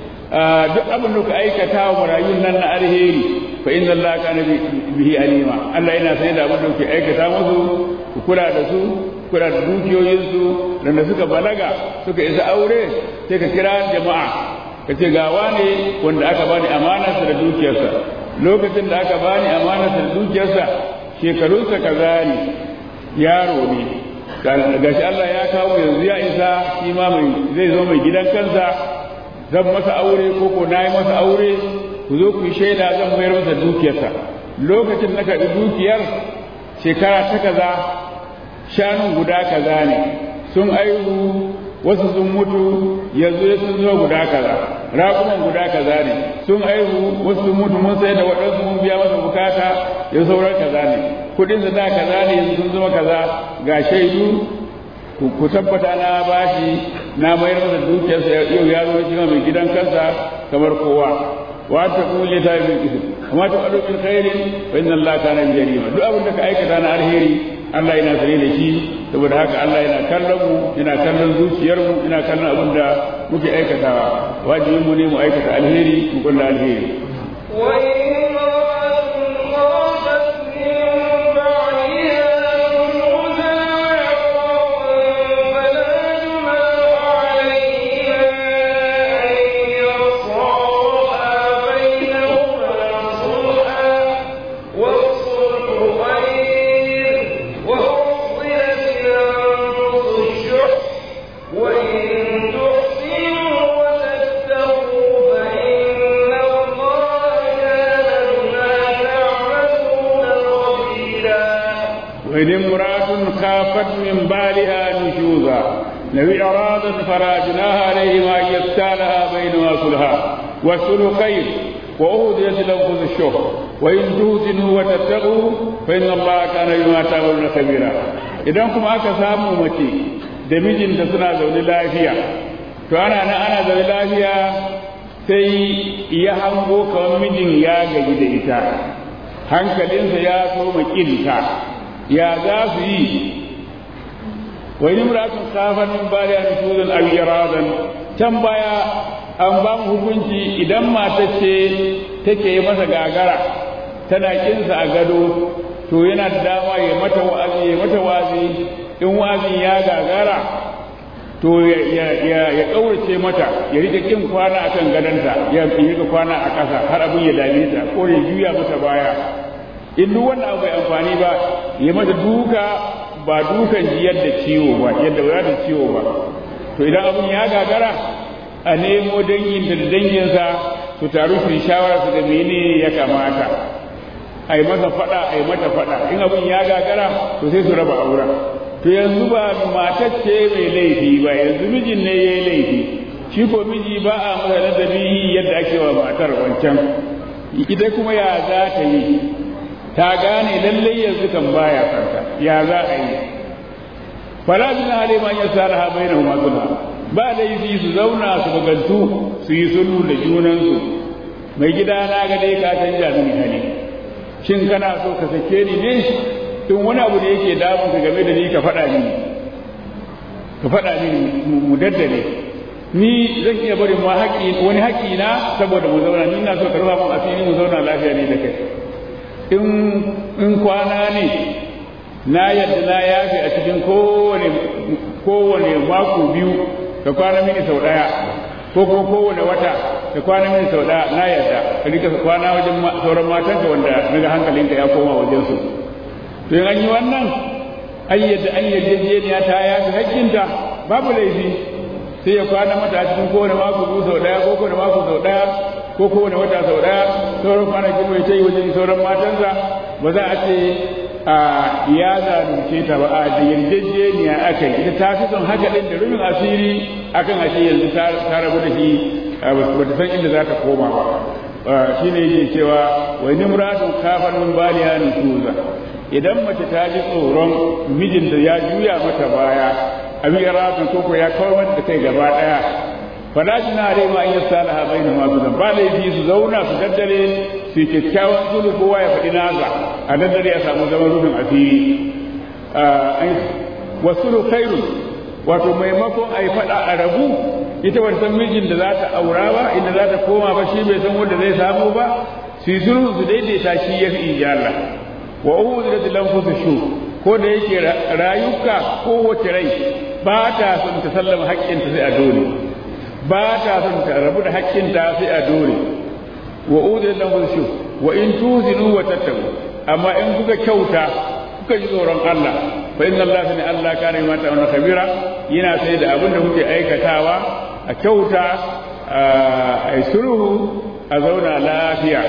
duk abin da ka aikata wa marayun nan na alheri fa inna Allah kana bihi alima Allah yana sai da abin da ke aikata musu ku kula da su kula da dukiyoyinsu da suka balaga suka isa aure sai ka kira jama'a ka ce ga wane wanda aka bani amanarsa da dukiyarsa lokacin da aka bani amanarsa da dukiyarsa shekarunsa kaza ne yaro ne gashi Allah ya kawo yanzu ya isa shi ma mai zai zo mai gidan kansa zan masa aure ko ko na yi masa aure ku zo ku yi shaida zan mayar masa dukiyarsa lokacin na karɓi dukiyar shekara ta kaza shanun guda kaza ne sun aihu wasu sun mutu yanzu ya sun zo guda kaza raƙuman guda kaza ne sun aihu wasu sun mutu mun sai da waɗansu mun biya masa bukata ya sauran kaza ne kuɗin da kaza ne yanzu sun zama kaza ga shaidu ku tabbata na bashi na mayar masa dukiyarsa yau ya zo shi mai gidan kansa kamar kowa wa ta kule ta bil ism amma ta qalu bil khairi fa inna allaha kana bi jarima duk abin da ka aikata na alheri Allah yana sane da shi saboda haka Allah yana kallon mu yana kallon zuciyar mu yana kallon abin da muke aikatawa wajibin mu ne mu aikata alheri mu kulla alheri وإن امرأة خافت من بالها نشوزا لو إعراضا فراجناها عليهما أن يبتالها بينما صلحا والصلح خير وأهديت الأنفس الشح وإن توزنوا وتتقوا فإن الله كان بما تعملون خبيرا idan kuma aka samu mace da mijinta suna zaune lafiya to ana nan ana zaune lafiya sai ya hango kamar mijin ya gaji da ita hankalinsa ya soma ƙinta ya za su yi wa yi muratun kafan min ba da nufuzin al-iradan can baya an ba mu hukunci idan mata ce take yi masa gagara tana kinsa a gado to yana da dama ya mata wa'azi ya mata wa'azi in wa'azin ya gagara to ya ƙaurace mata ya rika kin kwana akan gadonta ya rika kwana a ƙasa har abin ya dame ta ko ya juya mata baya in duk wannan abu bai amfani ba ya mata duka ba dukan ji yadda ciwo ba yadda ba da ciwo ba to idan abun ya gagara a nemo dangin da danginsa su taru su yi shawara su ga mene ya kamata a yi masa fada a yi mata fada in abun ya gagara to sai su raba auren to yanzu ba matar ce mai laifi ba yanzu mijin ne ya yi laifi shi ko miji ba a masa ladabi yadda ake wa matar wancan ita kuma ya za ta yi ta gane lallai yanzu kan baya farka ya za a yi fala bin hali man yasalaha bainahuma sulha ba laifi su zauna su bugantu su yi sulhu da junansu mai gida na ga dai ka canja mini hali shin kana so ka sake ni ne in wani abu da yake damun ka game da ni ka faɗa mini ka faɗa mini mu daddale ni zan iya barin ma haƙi wani haƙi na saboda mu zauna ni na so ka rufa mun asiri mu zauna lafiya ne da kai in kwana ne na yadda na yafe a cikin kowane kowane mako biyu ka kwana mini sau ɗaya ko kuma kowane wata ka kwana mini sau ɗaya na yadda ka rika kwana wajen sauran matanka wanda naga hankalinka ya koma wajen su to in an yi wannan an yadda an yarjejeniya ta yafe hakkinta babu laifi sai ya kwana mata a cikin kowane mako biyu sau ɗaya ko kowane mako sau ɗaya ko kowane wata sau ɗaya sauran kwanaki mai ta yi wajen sauran matansa ba za a ce a ya zalunce ta ba a da yarjejeniya aka yi ita ta fi son haka ɗin da rufin asiri akan ashe yanzu ta rabu da shi ba ta san inda za ta koma ba shi ne yake cewa wai nimratun kafar min baliya nusuza idan mace ta ji tsoron mijinta ya juya mata baya abin iratun koko ya kawar da kai gaba ɗaya fala jina alai ma an yasalaha bainahuma sudan ba laifi su zauna su daddare su kyakkyawan sulhu kowa ya faɗi nasa a daddare ya samu zaman rufin asiri wa sulhu khairu wato maimakon a yi faɗa a rabu ita wata san mijin da za ta aura ba inda za ta koma ba shi bai san wanda zai samu ba su yi sulhu su daidaita shi ya fi ijalla wa uhu da lanfusu shu ko da yake rayuka kowace rai ba ta son ta sallama haƙƙinta sai a dole ba ta son ta rabu da haƙƙinta sai a dore wa udin lahu shu wa in tuzinu wa tattabu amma in kuka kyauta kuka ji tsoron Allah fa inna Allah sani Allah kana ma ta wannan kabira yana sai da abin da kuke aikatawa a kyauta a sulhu a zauna lafiya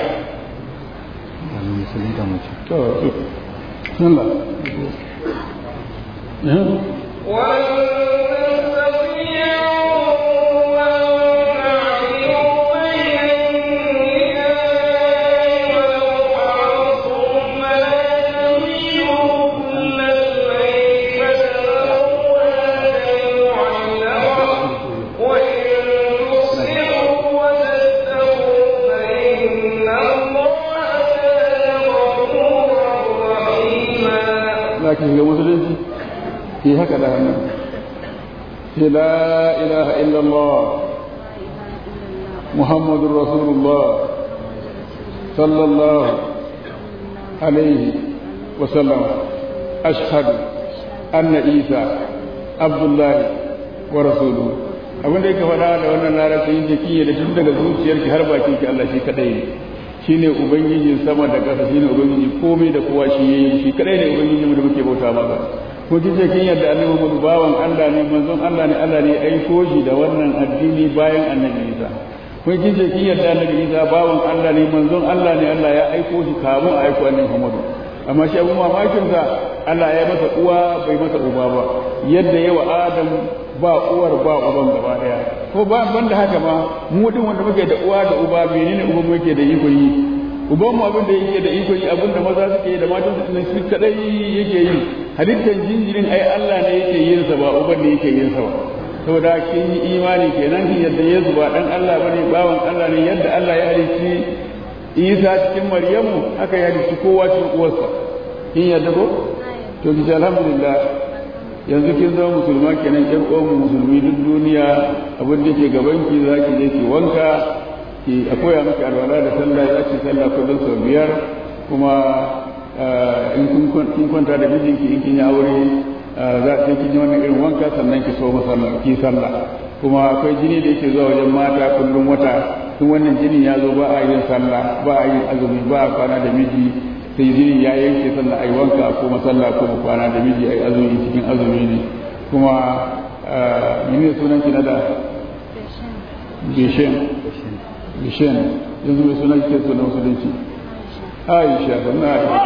za ki shiga musulunci ki haka da hannu sai la ilaha illallah muhammadun rasulullah sallallahu alaihi wasallam ashhadu anna isa abdullahi wa rasuluhu abin da yake faɗa da wannan larabci yin jiki da tun daga zuciyarki har bakin ki Allah shi kadai ne shine ubangijin sama da ƙasa shine ubangiji komai da kowa shi yayi shi kadai ne ubangiji mu da muke bauta masa ko kike kin yadda annabi Muhammad bawan Allah ne manzon Allah ne Allah ne aiko shi da wannan addini bayan annabi Isa ko kike kin yadda annabi Isa bawan Allah ne manzon Allah ne Allah ya aiko shi kamun a aiko annabi Muhammad amma shi abun mamakin sa Allah ya masa uwa bai masa uba ba yadda yawa Adam ba uwar ba uban gaba daya ko ba ban da haka ma mu din wanda muke da uwa da uba menene uban mu yake da iko yi uban mu abin da yake da iko yi abin da maza suke da matan su ne su kadai yake yi halittar jinjirin ai Allah ne yake yin sa ba uban ne yake yin sa ba saboda kin yi imani kenan kin yadda Yesu ba dan Allah bane bawan Allah ne yadda Allah ya halicci Isa cikin Maryamu haka ya halicci kowa cikin uwarsa kin yadda ko to ki alhamdulillah yanzu kin zama musulma kenan ƴan uwanmu musulmi duk duniya abin da ke gaban ki za ki je ki wanka ki a koya miki alwala da sallah za ki sallah kullum sau biyar kuma in kun kwanta da mijinki in kin yi aure za ki kin yi wannan irin wanka sannan ki so masallah ki sallah kuma akwai jini da yake zuwa wajen mata kullum wata tun wannan jinin ya zo ba a yin sallah ba a yin azumi ba a kwana da miji sai jini ya yanke sannan a yi wanka a koma sallah kuma kwana da miji a yi azumi cikin azumi ne kuma mene sunan ki na da bishen bishen yanzu mai sunan ke sunan musulunci aisha sannan aisha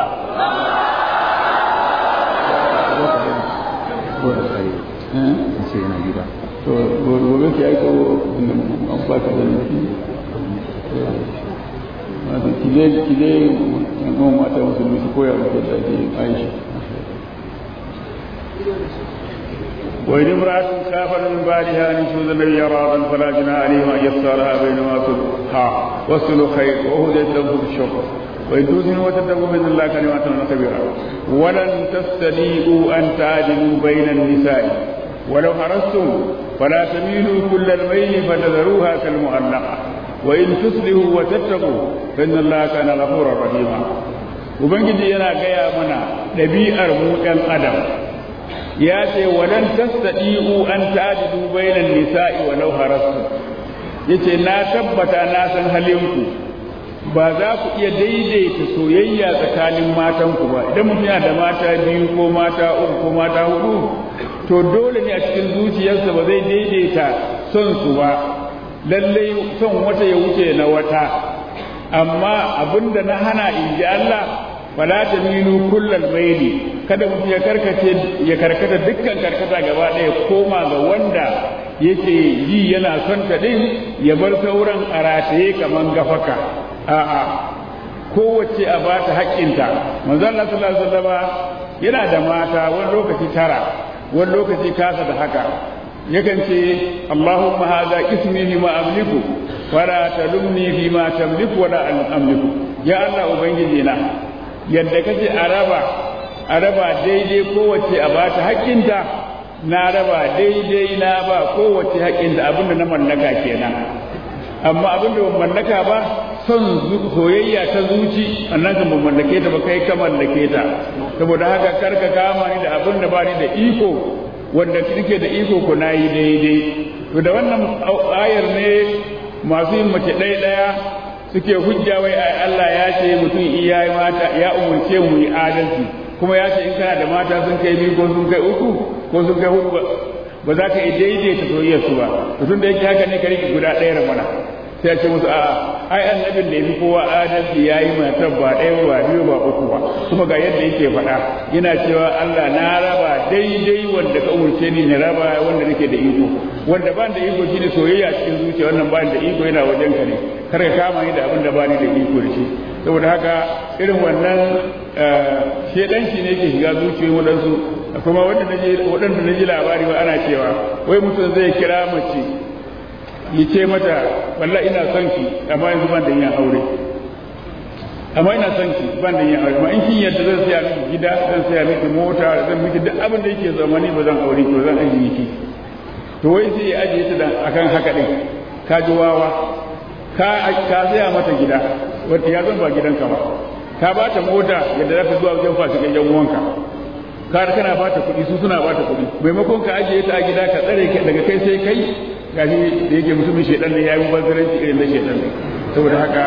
to gobe ki aiko an ba ka da nufi kije kije yan mata musulmi su koya muku da ake aisha وإن امرأة كافر من بعدها أن يشهد الذي يرادا فلا جناح عليهما أن يختارها بينما صلحا والصلح خير وهديت له بالشكر وإن توزنوا وتتقوا بإذن الله كلمات كبيرة ولن تستطيعوا أن تعدلوا بين النساء ولو حرصتم فلا تميلوا كل الميل فتذروها كالمعلقة وإن تصلحوا وتتقوا فإن الله كان غفورا رحيما ubangiji yana gaya mana ɗabi'ar mu ɗan adam ya ce walan tastadi'u an ta'dilu bainan nisa'i walau harastu yace na tabbata na san halinku ba za ku iya daidaita soyayya tsakanin matanku ba idan mutum yana da mata biyu ko mata uku ko mata hudu to dole ne a cikin zuciyarsa ba zai daidaita son su ba lallai son wata ya wuce na wata amma abinda na hana in ji Allah fala ta milu kullal maili kada mutum ya karkace ya karkata dukkan karkata gaba ɗaya koma ga wanda yake yi yana son ta din ya bar sauran a rataye kaman gafaka a'a kowace a bata haƙƙinta manzo Allah sallallahu alaihi wasallam yana da mata wani lokaci tara wani lokaci kasa da haka yakan ce Allahumma hadha ismi fi ma amliku wala talumni fi ma tamliku wala amliku ya Allah ubangiji na yadda kace a raba a raba daidai kowace a bata haƙƙinta na raba daidai na ba kowace haƙƙinta abinda na mallaka kenan amma abinda ban mallaka ba son soyayya ta zuci annan kan ban mallake ta ba kai ka mallake ta saboda haka karka kama ni da abin da ba ni da iko wanda kike da iko ku nayi daidai to da wannan ayar ne masu yin mace ɗaya ɗaya suke hujja wai ai Allah ya ce mutum iya mata ya umurce mu yi adalci kuma ya ce in kana da mata sun kai biyu ko sun kai uku ko sun kai hudu ba za ka yi daidaita soyayyar su ba to tun da yake haka ne ka rike guda ɗaya mana sai ya ce musu a'a ai annabin da yafi kowa adalci yayi matar ba ɗaya ba biyu ba uku ba kuma ga yadda yake faɗa yana cewa Allah na raba daidai wanda ka umurce ni na raba wanda nake da iko wanda ban da iko shine soyayya cikin zuciya wannan ban da iko yana wajen ka ne kar ka kama ni da abin da bani da iko da shi saboda haka irin wannan shedanci ne yake shiga zuciyoyin waɗansu kuma wanda naje waɗanda naji labari ba ana cewa wai mutum zai kira mace ya ce mata walla ina son ki amma yanzu ban da yin aure amma ina son ki ban da yin aure amma in kin yadda zan saya miki gida zan saya miki mota zan miki duk abin da yake zamani ba zan aure ki ba zan ajiye ki to wai sai ya ajiye ta dan akan haka din ka ji wawa ka ka saya mata gida wanda ya zan ba gidanka ba ka ba ta mota yadda za ta zuwa wajen fasikan yan uwanka ka kana ba ta kuɗi su suna ba ta kuɗi maimakon ka ajiye ta a gida ka tsare daga kai sai kai gashi da yake mutumin shedan ne ya yi banzaranci irin na shedan saboda haka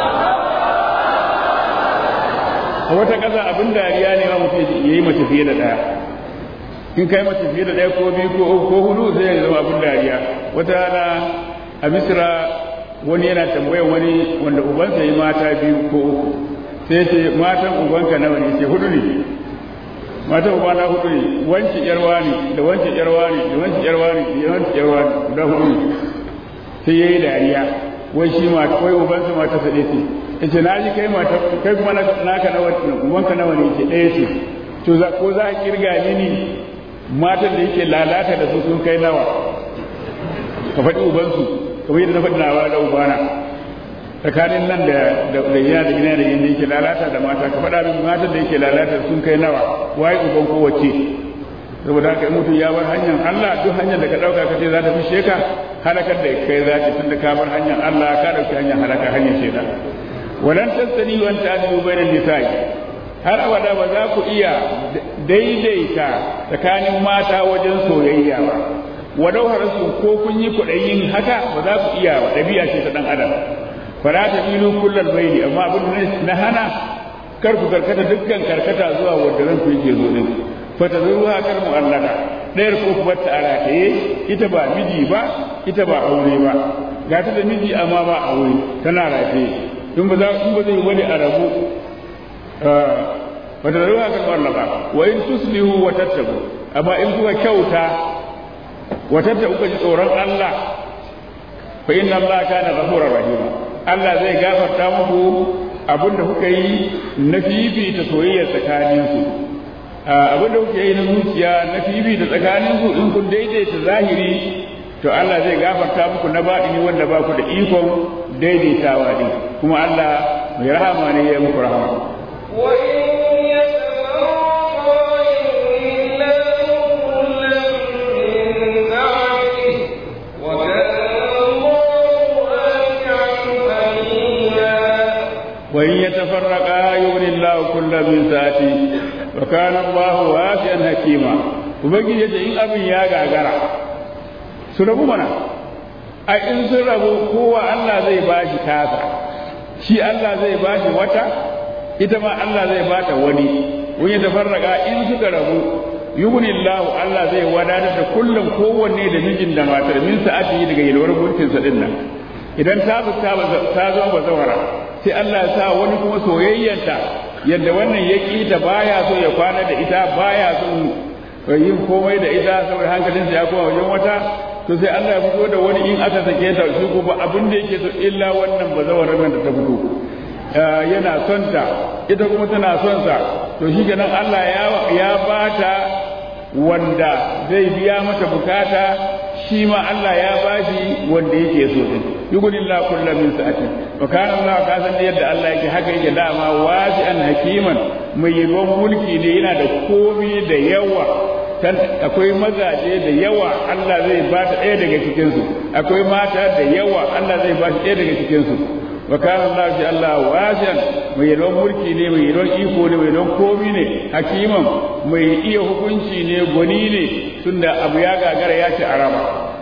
a wata ƙasa abin dariya ne ma mutum ya yi mace fiye da ɗaya in kai mace fiye da ɗaya ko biyu ko uku ko hudu zai ya zama abin dariya wata rana a misira wani yana tambayar wani wanda ubansa yi mata biyu ko uku sai ce matan ubanka nawa ne ce hudu ne matan ubana hudu ne wanci yarwa ne da wanci yarwa ne da wanci yarwa ne da wanci yarwa ne guda hudu ne sai ya yi dariya wai shi ma wai ubansa mata sa ɗaya ce ya ce na ji kai mata kai kuma naka nawa ubanka nawa ne ce ɗaya ce to za ko za a kirga mini matan da yake lalata da su sun kai nawa ka faɗi ubansu kamar yadda na faɗi nawa da ubana tsakanin nan da da gina da gina da yadda yake lalata da mata ka faɗa min matan da yake lalata sun kai nawa waye uban kowace saboda haka in mutum ya bar hanyar Allah duk hanyar da ka ɗauka ka ce za ta fishe ka halakar da kai za ta tunda ka bar hanyar Allah ka ɗauki hanyar halaka hanyar shaitan walan tasani wan ta'dilu bainan nisa'i har abada ba za ku iya daidaita tsakanin mata wajen soyayya ba walau harasu ko kun yi kuɗayin haka ba za ku iya ba ɗabi'a ce ta ɗan adam fara ta milu kullal baini amma abin na hana kar ku karkata dukkan karkata zuwa wanda ran ku yake zo din fata zuwa kar mu'allaka ɗayar ko kuma ta arataye ita ba miji ba ita ba aure ba ga ta da miji amma ba aure tana rataye in ba za in ba zai wani a rabu wata da ruwa kan wallaka wa in tuslihu wa tattabu amma in kuka kyauta wa tattabu kuka ji tsoron Allah fa inna Allah kana ghafurur rahim Allah zai gafarta muku abinda kuka yi na fifita soyayya tsakanin su abinda kuka yi na zuciya na fifita tsakanin su in kun daidaita zahiri to Allah zai gafarta muku na baɗini wanda ba ku da ikon daidaitawa ne kuma Allah mai rahama ne ya muku rahama وإن يتفرقا يغني الله كل من ساعته وكان الله واسعا حكيما ubangiji ya ce in abin ya gagara su rabu mana a in sun rabu kowa Allah zai bashi tasa shi Allah zai bashi wata ita ma Allah zai bata wani wani tafarraka in suka rabu yughnillahu Allah zai wadatar da kullum kowanne da mijin da matar min sa'ati daga yalwar mulkin sa din nan idan ta ta ta zama bazawara sai Allah ya sa wani kuma soyayyanta yadda wannan ya ta baya so ya kwana da ita baya so yin komai da ita saboda hankalinsa ya koma wajen wata to sai Allah ya fito da wani in aka sake ta shi ko ba abin da yake so illa wannan bazawarar nan da ta fito yana son ta ita kuma tana son sa to shi kenan Allah ya ya bata wanda zai biya mata bukata shi ma Allah ya bashi wanda yake so din yughnillahu kullu min sa'atin wa kana Allah ka san yadda Allah yake haka yake dama wasi'an hakiman mai yawan mulki ne yana da komi da yawa akwai mazaje da yawa Allah zai ba ta ɗaya daga cikinsu akwai mata da yawa Allah zai ba shi ɗaya daga cikinsu wa kana Allah ji Allah wajan mai yalon mulki ne mai yalon iko ne mai yalon komi ne hakiman mai iya hukunci ne gwani ne tunda abu ya gagara ya ci araba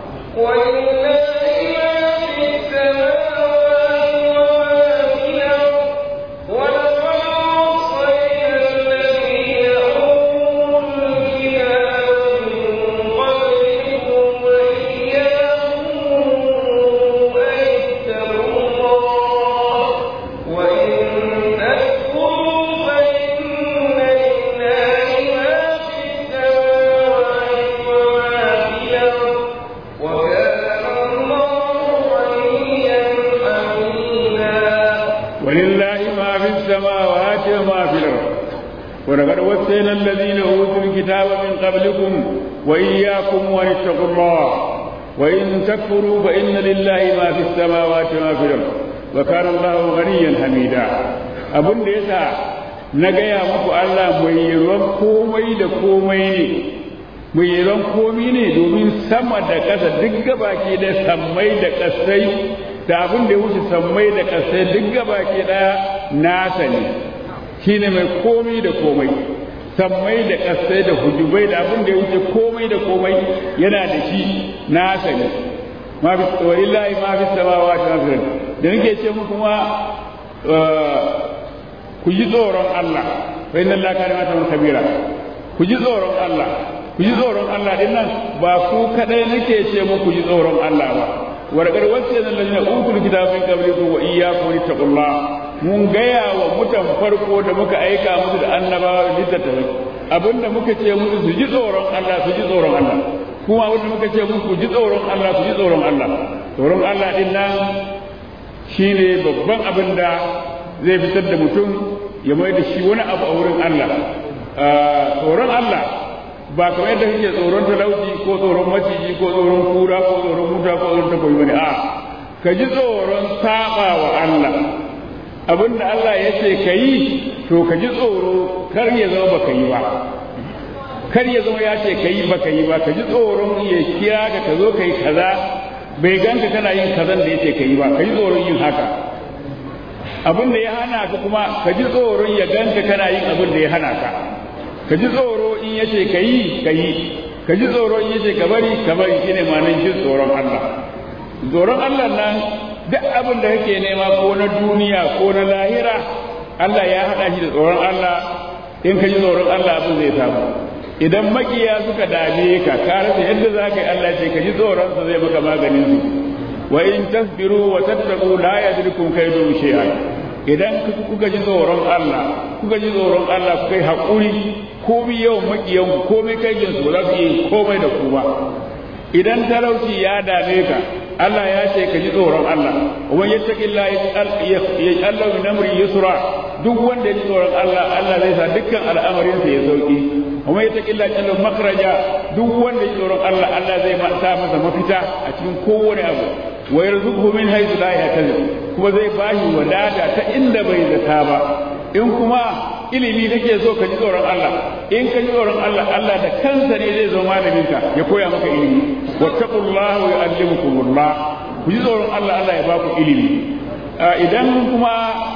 ولقد وصينا الذين اوتوا الكتاب من قبلكم واياكم وان اتقوا الله وان تكفروا فان لله ما في السماوات وما في الارض وكان الله غنيا حميدا abin da yasa na gaya muku Allah mai yalwan komai da komai ne mai yalwan komai ne domin sama da ƙasa duk gabaki da sammai da ƙasai da abin da ya wuce sammai da ƙasai duk gabaki ɗaya nasa ne shine mai komai da komai sammai da ƙasai da hujubai da abin da ya wuce komai da komai yana da shi nasa ne ma fi walillahi ma fi samawati wa fil da nake ce muku ma ku ji tsoron Allah fa inna Allah kana mata kabira ku ji tsoron Allah ku ji tsoron Allah din nan ba ku kadai nake ce muku ji tsoron Allah ba wargar wacce nan lalina utul kitabin qablikum wa iyyakum littaqullah mun gaya wa mutan farko da muka aika musu da annabawa da littattafai abinda muka ce musu su ji tsoron Allah su ji tsoron Allah kuma wanda muka ce musu ku ji tsoron Allah ku ji tsoron Allah tsoron Allah din nan shine babban abin da zai fitar da mutum ya mai da shi wani abu a wurin Allah tsoron Allah ba kamar yadda kake tsoron talauci ko tsoron maciji ko tsoron kura ko tsoron muta ko tsoron takobi bane a ka ji tsoron saba wa Allah abinda Allah ya ce ka yi to ka ji tsoro kar ya zama baka yi ba kar ya zama ya ce ka yi baka yi ba ka ji tsoron ya kira ka ka zo ka yi kaza bai ganka kana yin kazan da ya ce ka yi ba ka ji tsoron yin haka abin da ya hana ka kuma ka ji tsoron ya ganka kana yin abin da ya hana ka ka ji tsoro in ya ce ka yi ka yi ka ji tsoro in ya ce ka bari ka bari shine ma'anar jin tsoron Allah tsoron Allah nan duk abin da kake nema ko na duniya ko na lahira Allah ya haɗa shi da tsoron Allah in ka ji tsoron Allah abin zai samu idan makiya suka dame ka ka rasa yadda za ka yi Allah ce ka ji tsoron sa zai maka maganin su wa in tasbiru wa tattaqu la yadrikum kaydu shay'an idan kuka ji tsoron Allah kuka ji tsoron Allah kuka yi haƙuri komai yawan makiyan ku komai kai su za su yi komai da ku ba idan talauci ya dame ka Allah ya ce ka ji tsoron Allah wa yattaqilla yaj'al min amri yusra duk wanda ya ji tsoron Allah Allah zai sa dukkan al'amarin sa ya sauki wa yattaqilla yaj'al makhraja duk wanda ya ji tsoron Allah Allah zai sa masa mafita a cikin kowane abu wa yarzuquhu min haythu la yahtasib kuma zai bashi wadata ta inda bai zata ba in kuma ilimi kake so ka ji tsoron Allah in ka ji tsoron Allah Allah da kansa ne zai zo malamin ka ya koya maka ilimi wattaqullaha wa yu'allimukumullah ku ji tsoron Allah Allah ya ba ku ilimi idan kuma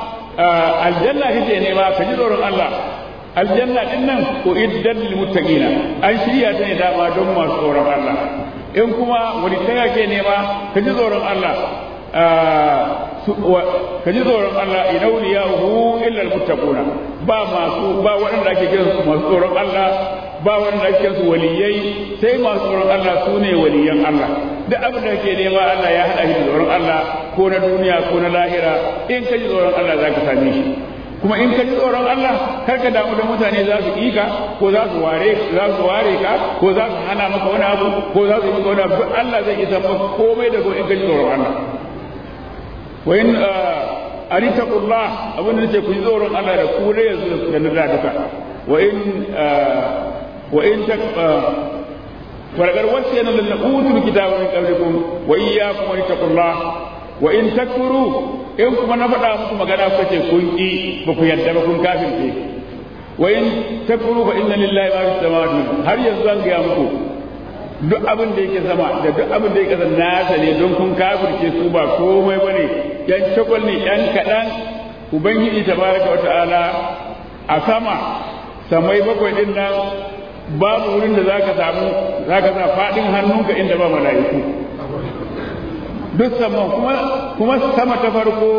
aljanna kake nema ka ji tsoron Allah aljanna din nan ko iddan lil muttaqina an shirya ta ne dama don masu tsoron Allah in kuma wani taya ke nema ka ji tsoron Allah ka ji tsoron Allah ina wuliya hu illa almuttaquna ba masu ba waɗanda ake kiran su masu tsoron Allah ba waɗanda ake kiran su waliyai sai masu tsoron Allah su ne waliyan Allah duk abin da kake nema Allah ya haɗa shi da tsoron Allah ko na duniya ko na lahira in ka ji tsoron Allah za ka same shi kuma in ka ji tsoron Allah kar ka damu da mutane za su ƙika ko za su ware za su ware ka ko za su hana maka wani abu ko za su yi maka wani abu Allah zai isa maka komai da ko in ka ji tsoron Allah wa in aritaqullah abin da nace ku ji tsoron Allah da ku ne yanzu da na duka wa in wa in tak fargar wasu yana da utul kitaba min qablikum wa iyyakum aritaqullah wa in takfuru in kuma na faɗa muku magana kuka ce kun ƙi ba ku yarda ba kun kafirce wa in takfuru fa inna lillahi ma fis samawati har yanzu zan ga muku duk abin da yake sama da duk abin da yake ƙasa nasa ne don kun kafirce su ba komai bane yan takwal ne yan kaɗan ubangiji tabaraka wata'ala a sama samai bakwai din nan babu wurin da zaka samu zaka sa faɗin hannunka inda ba mala'iku duk sama kuma kuma sama ta farko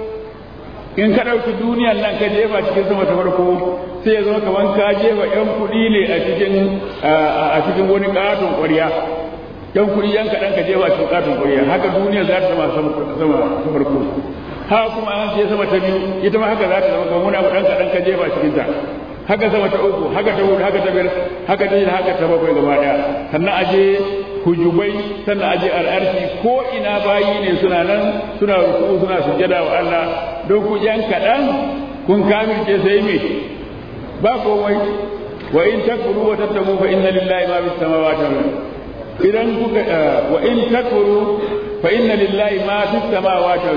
in ka ɗauki duniyan nan ka jefa cikin sama ta farko sai ya zama kamar ka jefa yan kuɗi ne a cikin a cikin wani ƙaton ƙwarya yan kuɗi yan kaɗan ka jefa cikin ƙaton ƙwarya haka duniya za ta zama sama ta farko haka kuma an ce sama ta biyu ita ma haka za ta zama kamar wani abu ɗan kaɗan ka jefa cikin ta haka sama ta uku haka ta hudu haka ta biyar haka ta shida haka ta bakwai gaba ɗaya sannan aje hujubai sannan aje al'arshi ko ina bayi ne suna nan suna ruku suna sujjada wa Allah don ku yan kaɗan kun kamirce sai me ba komai wa in takfuru wa tattamu fa inna lillahi ma bis samawati wal idan kuka wa in takfuru fa inna lillahi ma fis samawati wal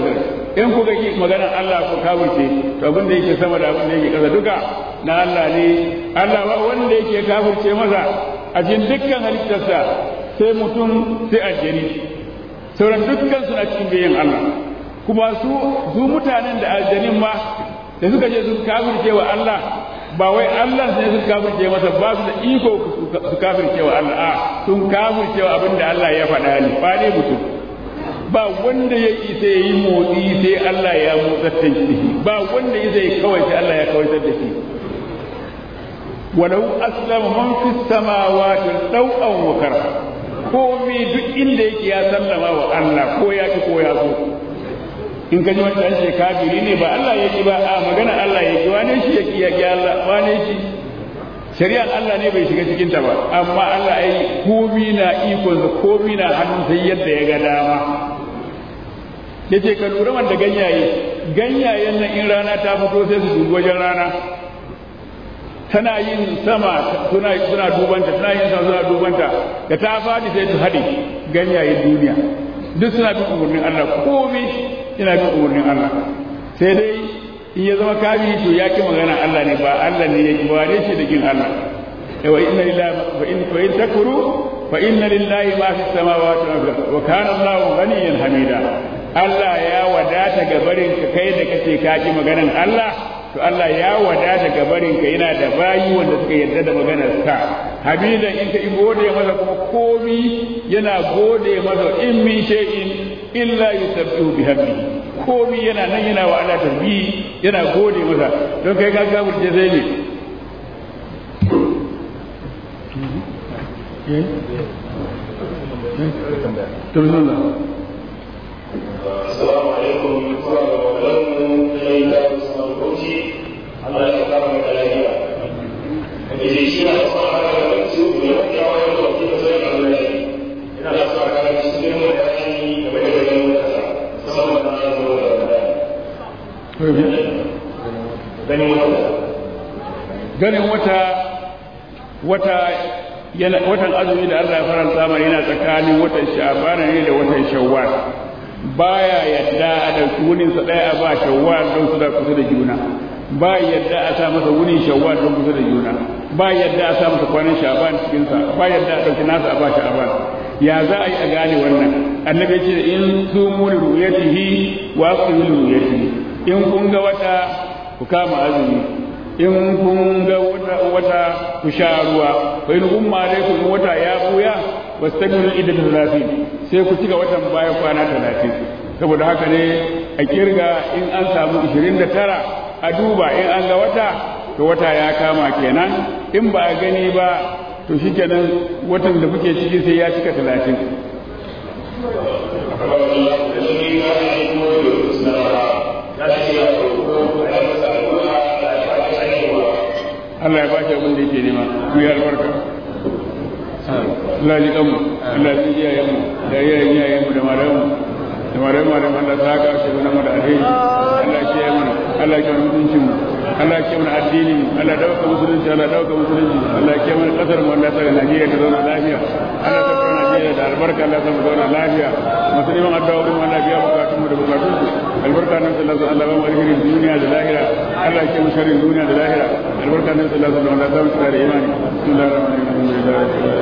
in kuka ki maganar Allah ku kafirce to abin da yake sama da abin da yake ƙasa duka na Allah ne Allah ba wanda yake kafirce masa a cikin dukkan halittarsa sai mutum sai aljani sauran dukkan suna cikin biyan Allah kuma su su mutanen da aljanin ma da suka je su kafirce wa Allah ba wai Allah ne su kafirce masa ba su da iko su kafirce wa Allah a sun kafirce wa abin da Allah ya faɗa ne ba ne mutum ba wanda ya isa ya yi motsi sai Allah ya motsar da shi ba wanda ya isa ya kawai sai Allah ya kawaitar da shi walau aslama man fi samawati daw'an wa karha komai duk inda yake ya sallama wa Allah ko ya ki ko ya so in ka ji wancan ce kafiri ne ba Allah ya ki ba a magana Allah ya ki wane shi ya ki ya ki Allah wane shi shari'ar Allah ne bai shiga cikin ta ba amma Allah ya yi komi na ikon sa komi na hannun sai yadda ya ga dama yace ka lura wanda ganyaye ganyayen nan in rana ta fito sai su dubi wajen rana tana yin sama suna suna dubanta tana yin sama suna dubanta da ta fadi sai su haɗe ganyayen duniya duk suna bin umarnin Allah komai ina bin umarnin Allah sai dai in ya zama kafiri to ya ki magana Allah ne ba Allah ne ya ki wane shi da kin Allah wa inna lillahi wa in fa in takfuru fa inna lillahi ma fi samawati wa fil wa kana Allahu ghaniyan hamida Allah ya wadata ga barin ka kai da kace ka ki maganan Allah to Allah ya wadata ga barin ka yana da bayi wanda suka yarda da maganar ka hamidan in ka gode masa kuma komi yana gode masa in min shay'in illa yusabbihu bihamdi komi yana nan yana wa Allah tasbih yana gode masa don kai ka ga burje sai ne to bismillah Assalamu alaikum wa rahmatullahi wa barakatuh. Allah ya kama mu da lafiya. Da shi shi na son haka da mutu ne wanda ya wani da kuma sai Allah ya yi. Ina da son haka da shi ne mu da shi game da ganin wata. Musamman na zo da wannan. Ganin wata. ganin wata wata yana watan azumi da Allah ya faranta mana yana tsakanin watan sha'ban ne da watan shawwal baya yadda a ɗauki wunin sa ɗaya a ba shawwal don su da kusa da juna ba yadda a sa masa wunin shawwal don kusa da juna ba yadda a sa masa kwanan sha'ban cikin sa ba yadda a ɗauki nasa a ba sha'ban ya za a yi a gane wannan annabi ya ce in su muni ru'yatihi wa aqbilu ru'yatihi in kun ga wata ku kama azumi in kun ga wata wata ku sha ruwa fa in umma alaikum wata ya buya wastamiru idda talatin sai ku cika watan baya kwana talatin saboda haka ne a kirga in an samu 29 a duba in an ga wata to wata ya kama kenan in ba a gani ba to shikenan watan da kuke ciki sai ya cika talatin Allah ya ba shi abin da yake nema ku yi albarka Allah ji kanmu Allah ji iyayenmu da iyayen iyayenmu da malamu da malamu malamu Allah ta haka shi mana mu da alheri Allah ya yi mana Allah ya kiyaye mutuncin mu Allah ya kiyaye mana addini mu Allah ya dauka musulunci Allah ya dauka musulunci Allah ya kiyaye mana kasar mu Allah ya saka Najeriya ta zauna lafiya Allah ya saka Najeriya da albarka Allah ya saka zauna lafiya musulman addu'a mu Allah ya biya bukatun mu da bukatun su albarka nan sallallahu alaihi wasallam alherin duniya da lahira Allah ya kiyaye sharrin duniya da lahira albarka nan sallallahu alaihi wasallam Allah ya saka da imani bismillahir rahmanir rahim